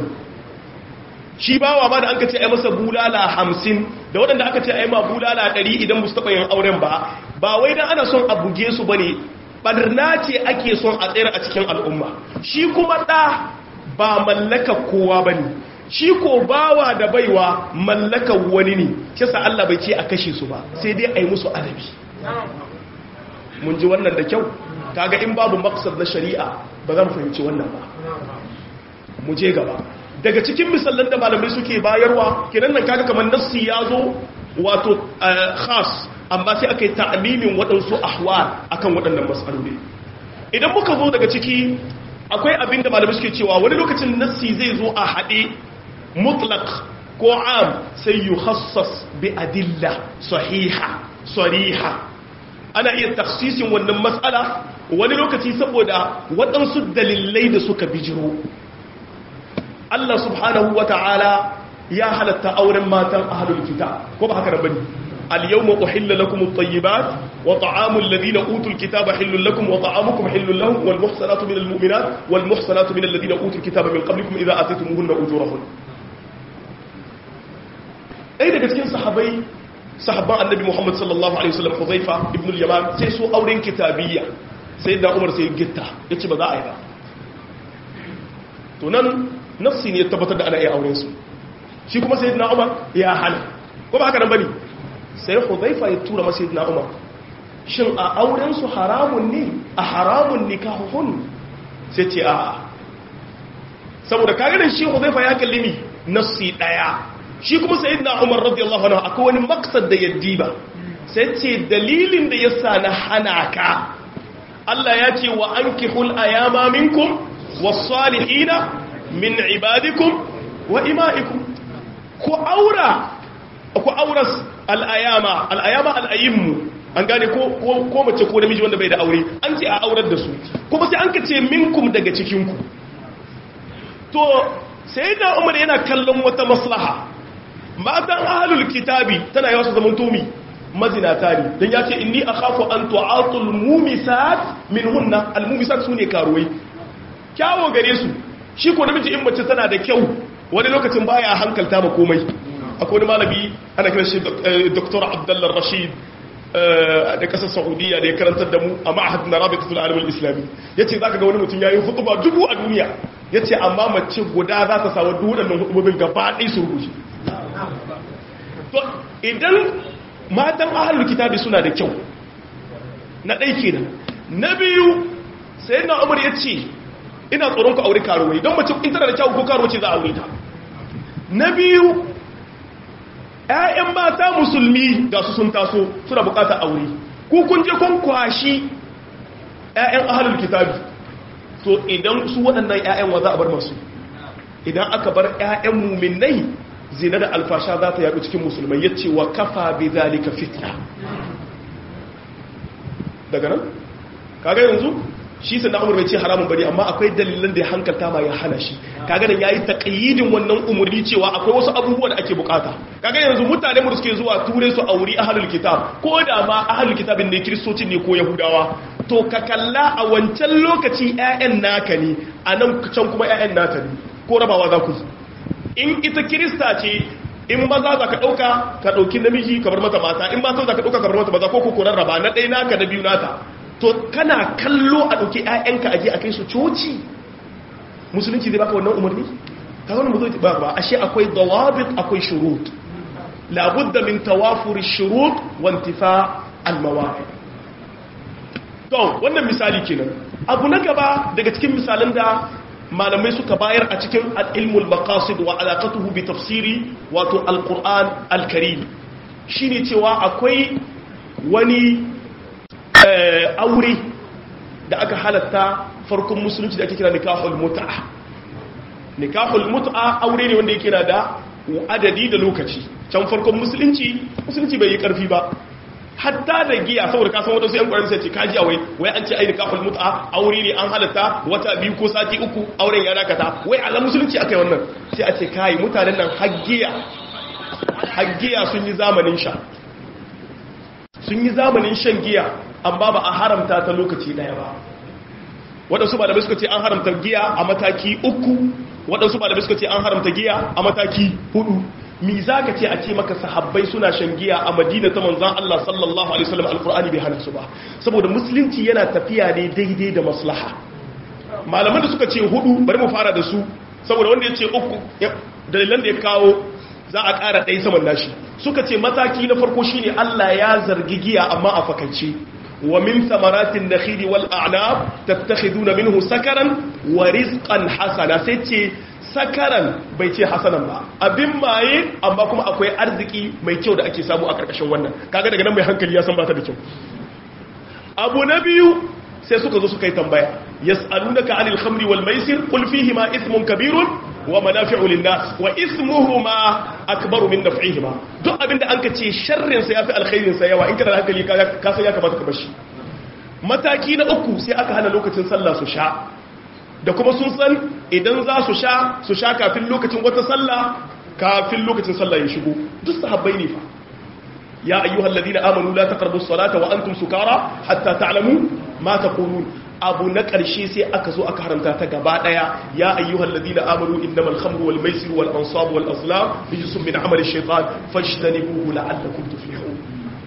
shi bawa ma da an ka ce ai masa bulala hamsin da waɗanda aka ce ai ma bulala ɗari idan musu taɓa yin auren ba ba wai dan ana son a buge su bane barna ce ake son a tsayar a cikin al'umma shi kuma ɗa ba mallaka kowa bane shi ko bawa da baiwa mallaka wani ne kisa Allah bai ce a kashe su ba sai dai a yi musu adabi mun ji wannan da kyau kaga in babu maksad na shari'a ba za mu fahimci wannan ba mu je gaba daga cikin misallan da malamai suke bayarwa kenan nan kaga kamar nassi ya zo wato khas amma sai aka yi ta'amimin waɗansu ahwal akan waɗannan matsaloli idan muka zo daga ciki akwai abin da malamai suke cewa wani lokacin nassi zai zo a haɗe mutlaq ko am sai yuhassas bi adilla sahiha sariha ana iya taksisin wannan matsala wani lokaci saboda waɗansu dalilai da suka bijiro Allah subhanahu wa ta'ala ya halatta auren matan ahalul kitab ko ba haka da bane al-yawma uhilla lakum at-tayyibat wa ta'amul ladina utul kitaba hillun lakum wa ta'amukum hillun lahum wal muhsanatu minal mu'minat wal muhsanatu minal ladina utul kitaba min qablikum idha ataytumuhunna ujurahun ai daga cikin sahabbai sahabban annabi Muhammad sallallahu alaihi wasallam Hudhaifa ibn al-Yaman sai su auren kitabiyya sai da Umar sai gitta yace ba za a yi ba to nan nafsi ne ya tabbatar da ana iya auren su shi kuma sayyidina Umar ya hana ko ba haka nan bane sai Hudhaifa ya tura masa sayyidina Umar shin a auren su haramun ne a haramun nikahuhun sai ce a saboda kaga da shi Hudhaifa ya kalli ni nafsi daya shi kuma sayyidina Umar radiyallahu anhu akwai wani maksad da yaddi ba sai ce dalilin da yasa na hana ka Allah ya ce wa ankihul ayama minkum was-salihina min ibadikum wa ima'ikum ku aura ku auras al-ayama al-ayama al-ayyimu an gane ko ko mace ko namiji wanda bai da aure an ce a aurar da su kuma sai an ka ce minkum daga cikin ku to sayyidina Umar yana kallon wata maslaha matan ahalul kitabi tana yawa su zaman tumi mazinata ne don ya ce inni a kafu an tu'atul mumisat min hunna almumisat su ne karuwai kyawo gare su shi ko namiji in mace tana da kyau wani lokacin baya hankalta ma komai akwai wani malami ana kiran shi dr abdullah rashid da kasar saudiya da ya karantar da mu a ma'ahad na rabitatul alamul islami ya ce za ka ga wani mutum ya yi hutuba dubu a duniya ya ce amma mace guda za ta sawa duk waɗannan hutubobin gaba ɗaya su rushe to idan matan ahalul kitabi suna da kyau na ɗai kenan na biyu sai na umar ya ce ina tsoron ku aure karuwai don mace in tana da kyau ko karuwa ce za a aure ta na biyu ‘ya'yan mata musulmi ga su sun taso suna bukatar aure ku kun je kun kwashi ‘ya'yan ahalul kitabi to idan su waɗannan ‘ya'yan wa za a bar masu idan aka bar ‘ya'yan muminai zina da alfasha za ta yaɗu cikin musulmai ya ce wa kafa bi zalika fitna daga nan kaga yanzu shi sai na umar bai ce haramun bari amma akwai dalilan da ya hankalta ma ya hana shi kaga nan yayi taqyidin wannan umurni cewa akwai wasu abubuwa da ake bukata kaga yanzu mutane mu suke zuwa ture su auri ahlul kitab ko da ma ahlul kitabin ne kristocin ne ko yahudawa to ka kalla a wancan lokaci ƴaƴan naka ne a nan can kuma ƴaƴan naka ne ko rabawa za ku in ita kirista ce in maza za ka ɗauka ka ɗauki namiji ka bar mata mata in mata za ka ɗauka ka bar mata maza ko ko raba na ɗaya naka na biyu nata to kana kallo a ɗauki ‘ya'yanka aje a kai su coci musulunci zai baka wannan umarni ta wani mu zo ba ba ashe akwai dawabit akwai shurut labudda min tawafuri shurut wantifa almawa to wannan misali kenan abu na gaba daga cikin misalan da malamai suka bayar a cikin al'ilmul maqasid wa alaƙatuhu bi tafsiri wato alƙur'an alkarim shi ne cewa akwai wani aure da aka halatta farkon musulunci da ake kira nikahul mut'a nikahul mut'a aure ne wanda yake na da adadi da lokaci can farkon musulunci musulunci bai yi karfi ba hatta da giya saboda kasan wata su yan kwarin sai ce kaji awai wai an ce ai nikahul mut'a aure ne an halatta wata biyu ko sati uku auren ya dakata wai Allah musulunci akai wannan sai a ce kai mutanen nan haggiya haggiya sun yi zamanin sha sun yi zamanin shan giya amma ba a haramta ta lokaci daya ba waɗansu malamai suka ce an haramta giya a mataki uku waɗansu malamai suka ce an haramta giya a mataki hudu mi za ka ce a ce maka sahabbai suna shan giya a madina ta manzan Allah sallallahu alaihi wasallam alkur'ani bai hana su ba saboda musulunci yana tafiya ne daidai da maslaha malaman da suka ce hudu bari mu fara da su saboda wanda ya ce uku dalilan da ya kawo za a ƙara ɗaya saman nashi suka ce mataki na farko shine Allah ya zargi giya amma a fakaice wa min samaratin nakhili wal a'nab tattakhiduna minhu sakaran wa rizqan hasana sai ce sakaran bai ce hasanan ba abin maye amma kuma akwai arziki mai kyau da ake samu a karkashin wannan kaga daga nan mai hankali ya san ba ta da kyau abu na biyu sai suka zo suka yi tambaya yas'alunaka 'anil khamri wal maisir qul fihima ithmun kabirun wa manafi'u lin-nas wa ithmuhuma akbaru min naf'ihima duk abinda anka ce sharrin sa yafi alkhairin sa yawa in kana da hankali ka san ya kamata ka bashi mataki na uku sai aka hana lokacin sallah su sha da kuma sun san idan za su sha su sha kafin lokacin wata sallah kafin lokacin sallah ya shigo duk sahabbai ne fa ya ayyuhal ladina amanu la taqrabu as-salata wa antum sukara hatta ta'lamu ma taqulun abu na ƙarshe sai aka zo aka haramta ta gaba ɗaya ya ayyuhal ladina amanu innamal khamru wal maisir wal ansab wal azlam rijsun min amali shaytan fajtanibuhu la'allakum tuflihun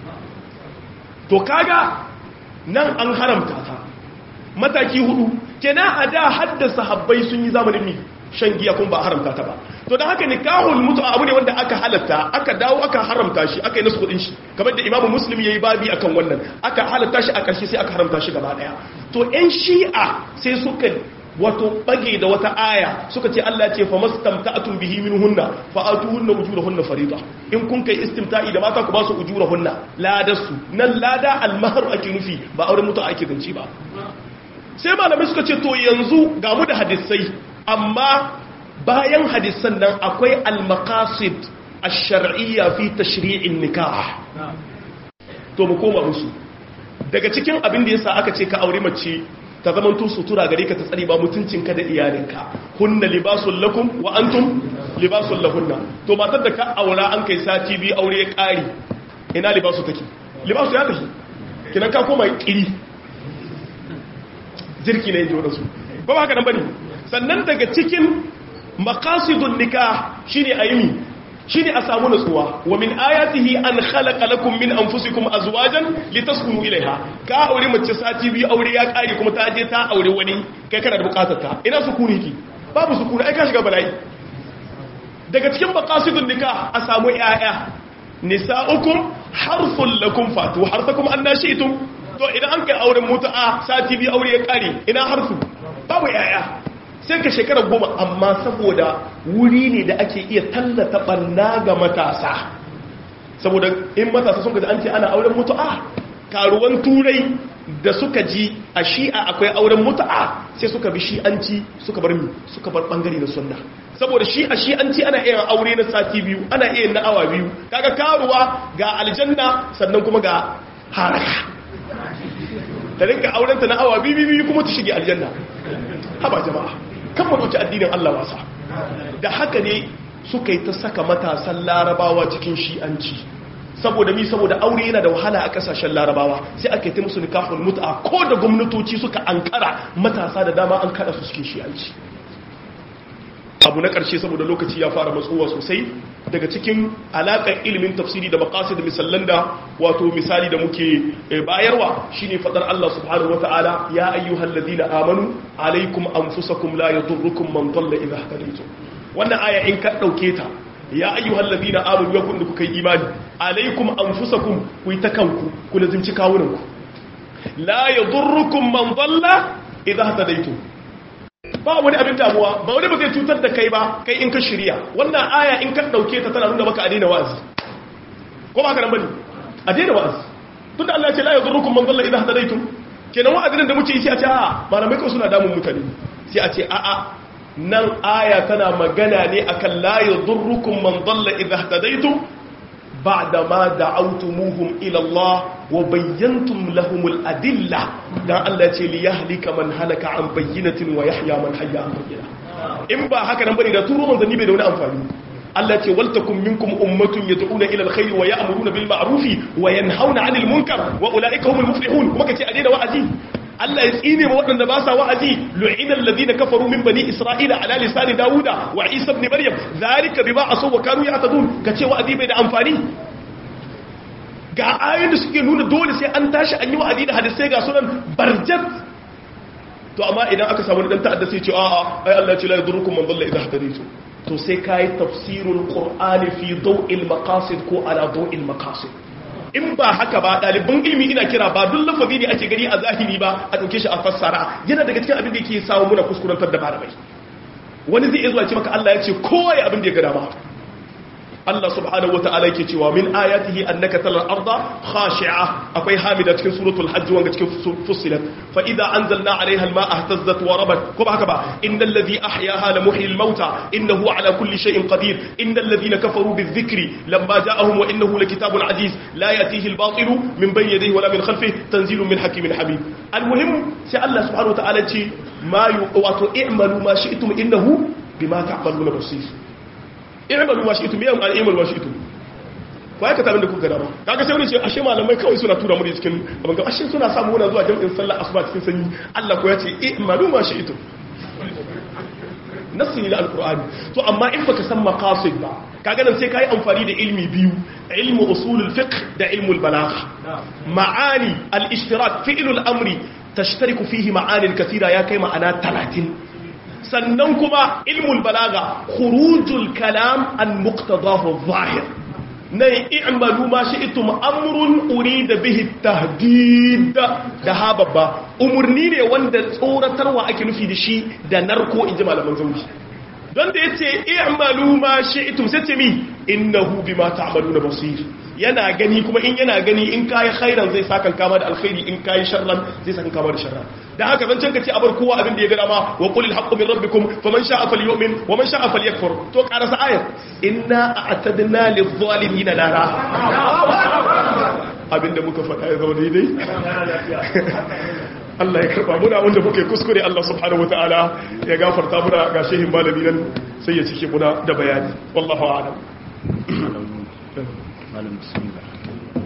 to kaga nan an haramta ta mataki hudu kenan a da haddasa sahabbai sun yi zamanin mi shan giya kun ba haramta ta ba to da haka nikahul mutu abu ne wanda aka halatta aka dawo aka haramta shi aka yi nasu kudin shi kamar da imamu muslim yayi babi akan wannan aka halatta shi a ƙarshe sai aka haramta shi gaba daya to ƴan shi'a sai suka wato bage da wata aya suka ce Allah ya ce fa mastamta'atun bihi minhunna fa atuhunna ujurahunna farida in kun kai istimta'i da mata ku ba su ujurahunna ladasu nan lada almahar ake nufi ba auren mutu ake ganci ba sai malamai suka ce to yanzu ga mu da hadisai amma bayan hadisan nan akwai al-maqasid ash-shar'iyya fi tashri'in nikah to mu koma musu daga cikin abin da yasa aka ce ka aure mace ta zaman to sutura gare ka ta tsari ba mutuncinka da iyalinka hunna libasul lakum wa antum libasul lahunna to matar da ka aura an kai sati biyu aure ya kare ina libasu take libasu ya tafi kinan ka koma kiri jirki ne jiwa su ba ba haka nan bane sannan daga cikin maqasidun nikah shine ayimi shine a samu nutsuwa wa min ayatihi an khalaqa lakum min anfusikum azwajan litaskunu ilaiha ka aure mace sati biyu aure ya kare kuma ta je ta aure wani kai kana da bukatar ta ina sukuni ki babu sukuni ai ka shiga bala'i daga cikin maqasidun nikah a samu yaya nisa'ukum harfun lakum fatu harsakum annashitum to idan an kai auren mutu'a sati biyu aure ya kare ina harsu babu yaya sai ka shekara goma amma saboda wuri ne da ake iya tallata banna ga matasa saboda in matasa sun gaji an ce ana auren mutu'a karuwan turai da suka ji a shi'a akwai auren mutu'a sai suka bi shi'anci suka bar mi suka bar bangare na sunna saboda shi a shi'anci ana iya aure na sati biyu ana iya na awa biyu kaga karuwa ga aljanna sannan kuma ga haraka ta rinka aurenta na awa biyu biyu kuma ta shige aljanna haba jama'a kan maɗauki addinin Allah wasa da haka ne suka yi ta saka matasan larabawa cikin shi'anci saboda mi saboda aure yana da wahala a kasashen larabawa sai aka yi musu nikahul mut'a ko da gwamnatoci suka ankara matasa da dama an kada su cikin shi'anci abu na ƙarshe saboda lokaci ya fara matsowa sosai daga cikin alaƙar ilimin tafsiri da makasi da misallan da wato misali da muke bayarwa shine fadar Allah subhanahu wata'ala ya ayyuhal ladina amanu alaikum anfusakum la yadurrukum man dalla idha hadaytum wannan aya in ka dauke ta ya ayyuhal ladina amanu ya kun kuka yi imani alaikum anfusakum ku ta kanku ku lazimci kawunanku la yadurrukum man dalla idza hadaitu ba wani abin damuwa ba wani ba zai cutar da kai ba kai in ka shirya wannan aya in ka dauke ta tana nuna maka a daina wa'azi ko ba ka nan bane a daina wa'azi tunda Allah ya ce la yadurrukum man dalla idza hadaitum kenan wa'azin da muke yi sai a ce a malamai kawai suna damun mutane sai a ce a a nan aya tana magana ne akan la yadurrukum man dalla idza hadaitum ba'da ma da'awtumuhum ila Allah wa bayyantum lahumul adilla dan Allah ya ce li yahlika man halaka an bayyinatin wa yahya man hayya an bayyina in ba haka nan bane da turo manzanni bai da wani amfani Allah ce waltakum minkum ummatun yad'una ila alkhair wa ya'muruna bil ma'ruf wa yanhauna 'anil munkar wa ulaika humul muflihun kuma kace a daina wa'azi Allah ya tsine ma waɗanda ba sa wa'azi lu'ina alladhina kafaru min bani isra'ila ala lisani dauda wa isa ibn maryam zalika bima asaw wa kanu ya'tadun kace wa'azi bai da amfani ga ayoyin da suke nuna dole sai an tashi an yi wa'azi da hadisai ga sunan barjat to amma idan aka samu dan ta'adda sai ce a'a ai Allah ya ce la yadurrukum man dalla idha hadaytum to sai kai tafsirul qur'ani fi daw'il maqasid ko ala daw'il maqasid in ba haka ba ɗaliban ilimi ina kira ba duk lafazi ne ake gani a zahiri ba a ɗauke shi a fassara yana daga cikin abin da yake samu muna kuskurantar da malamai wani zai iya zuwa ce maka Allah ya ce kowa ya abin da ya ga dama Allah subhanahu wata'ala yake cewa min ayatihi annaka talal arda khashi'a akwai hamida cikin suratul hajj wanga cikin fussilat fa idza anzalna 'alayha al-ma'a ihtazzat wa rabat ko ba haka ba innal ladhi ahyaha la muhyil mauta innahu 'ala kulli shay'in qadir innal ladhina kafaru bizikri lamma ja'ahum wa innahu lakitabun 'aziz la yatihi al-batilu min bayni yadayhi wa la min khalfihi tanzilun min hakimin hamid al-muhim sai Allah subhanahu wata'ala ce ma wato i'malu ma shi'tum innahu bima ta'maluna basir i'malu ma shi'tum ya an i'malu ma shi'tum ko aka tabin da kuka dama kaga sai wani ce ashe malamai kawai suna tura mu cikin abin ga ashe suna samu wani zuwa jami'in sallar asuba cikin sanyi Allah ko ya ce i'malu ma shi'tum nassi ne na alqur'ani to amma in baka san maqasid ba kaga nan sai kai amfani da ilmi biyu ilmu usulul fiqh da ilmul balagha ma'ani al-ishtirak fi'lul amri tashtariku fihi ma'anin kathira ya kai ma'ana 30 sannan kuma ilmul balaga khurujul kalam an muqtadahu zahir na i'malu ma shi'tum amrun urida bihi tahdid da hababba umurni ne wanda tsoratarwa ake nufi da shi da narko inji malaman zauri don da yace i'malu ma shi'tum sai ce mi innahu bima ta'maluna basir yana gani kuma in yana gani in kayi khairan zai sakan kama da alkhairi in kayi sharran zai sakan kama da sharran da haka zan canka ce abar kowa abin da ya gada ma wa qulil haqqu min rabbikum faman sha'a falyu'min wa man sha'a falyakfur to karasa ayat inna a'tadna lidh-dhalimin nara abinda muka faɗa ya zama daidai Allah ya karba muna wanda muke kuskure Allah subhanahu wataala ya gafarta muna ga shehin malami nan sai ya cike muna da bayani wallahu a'lam malam bismillah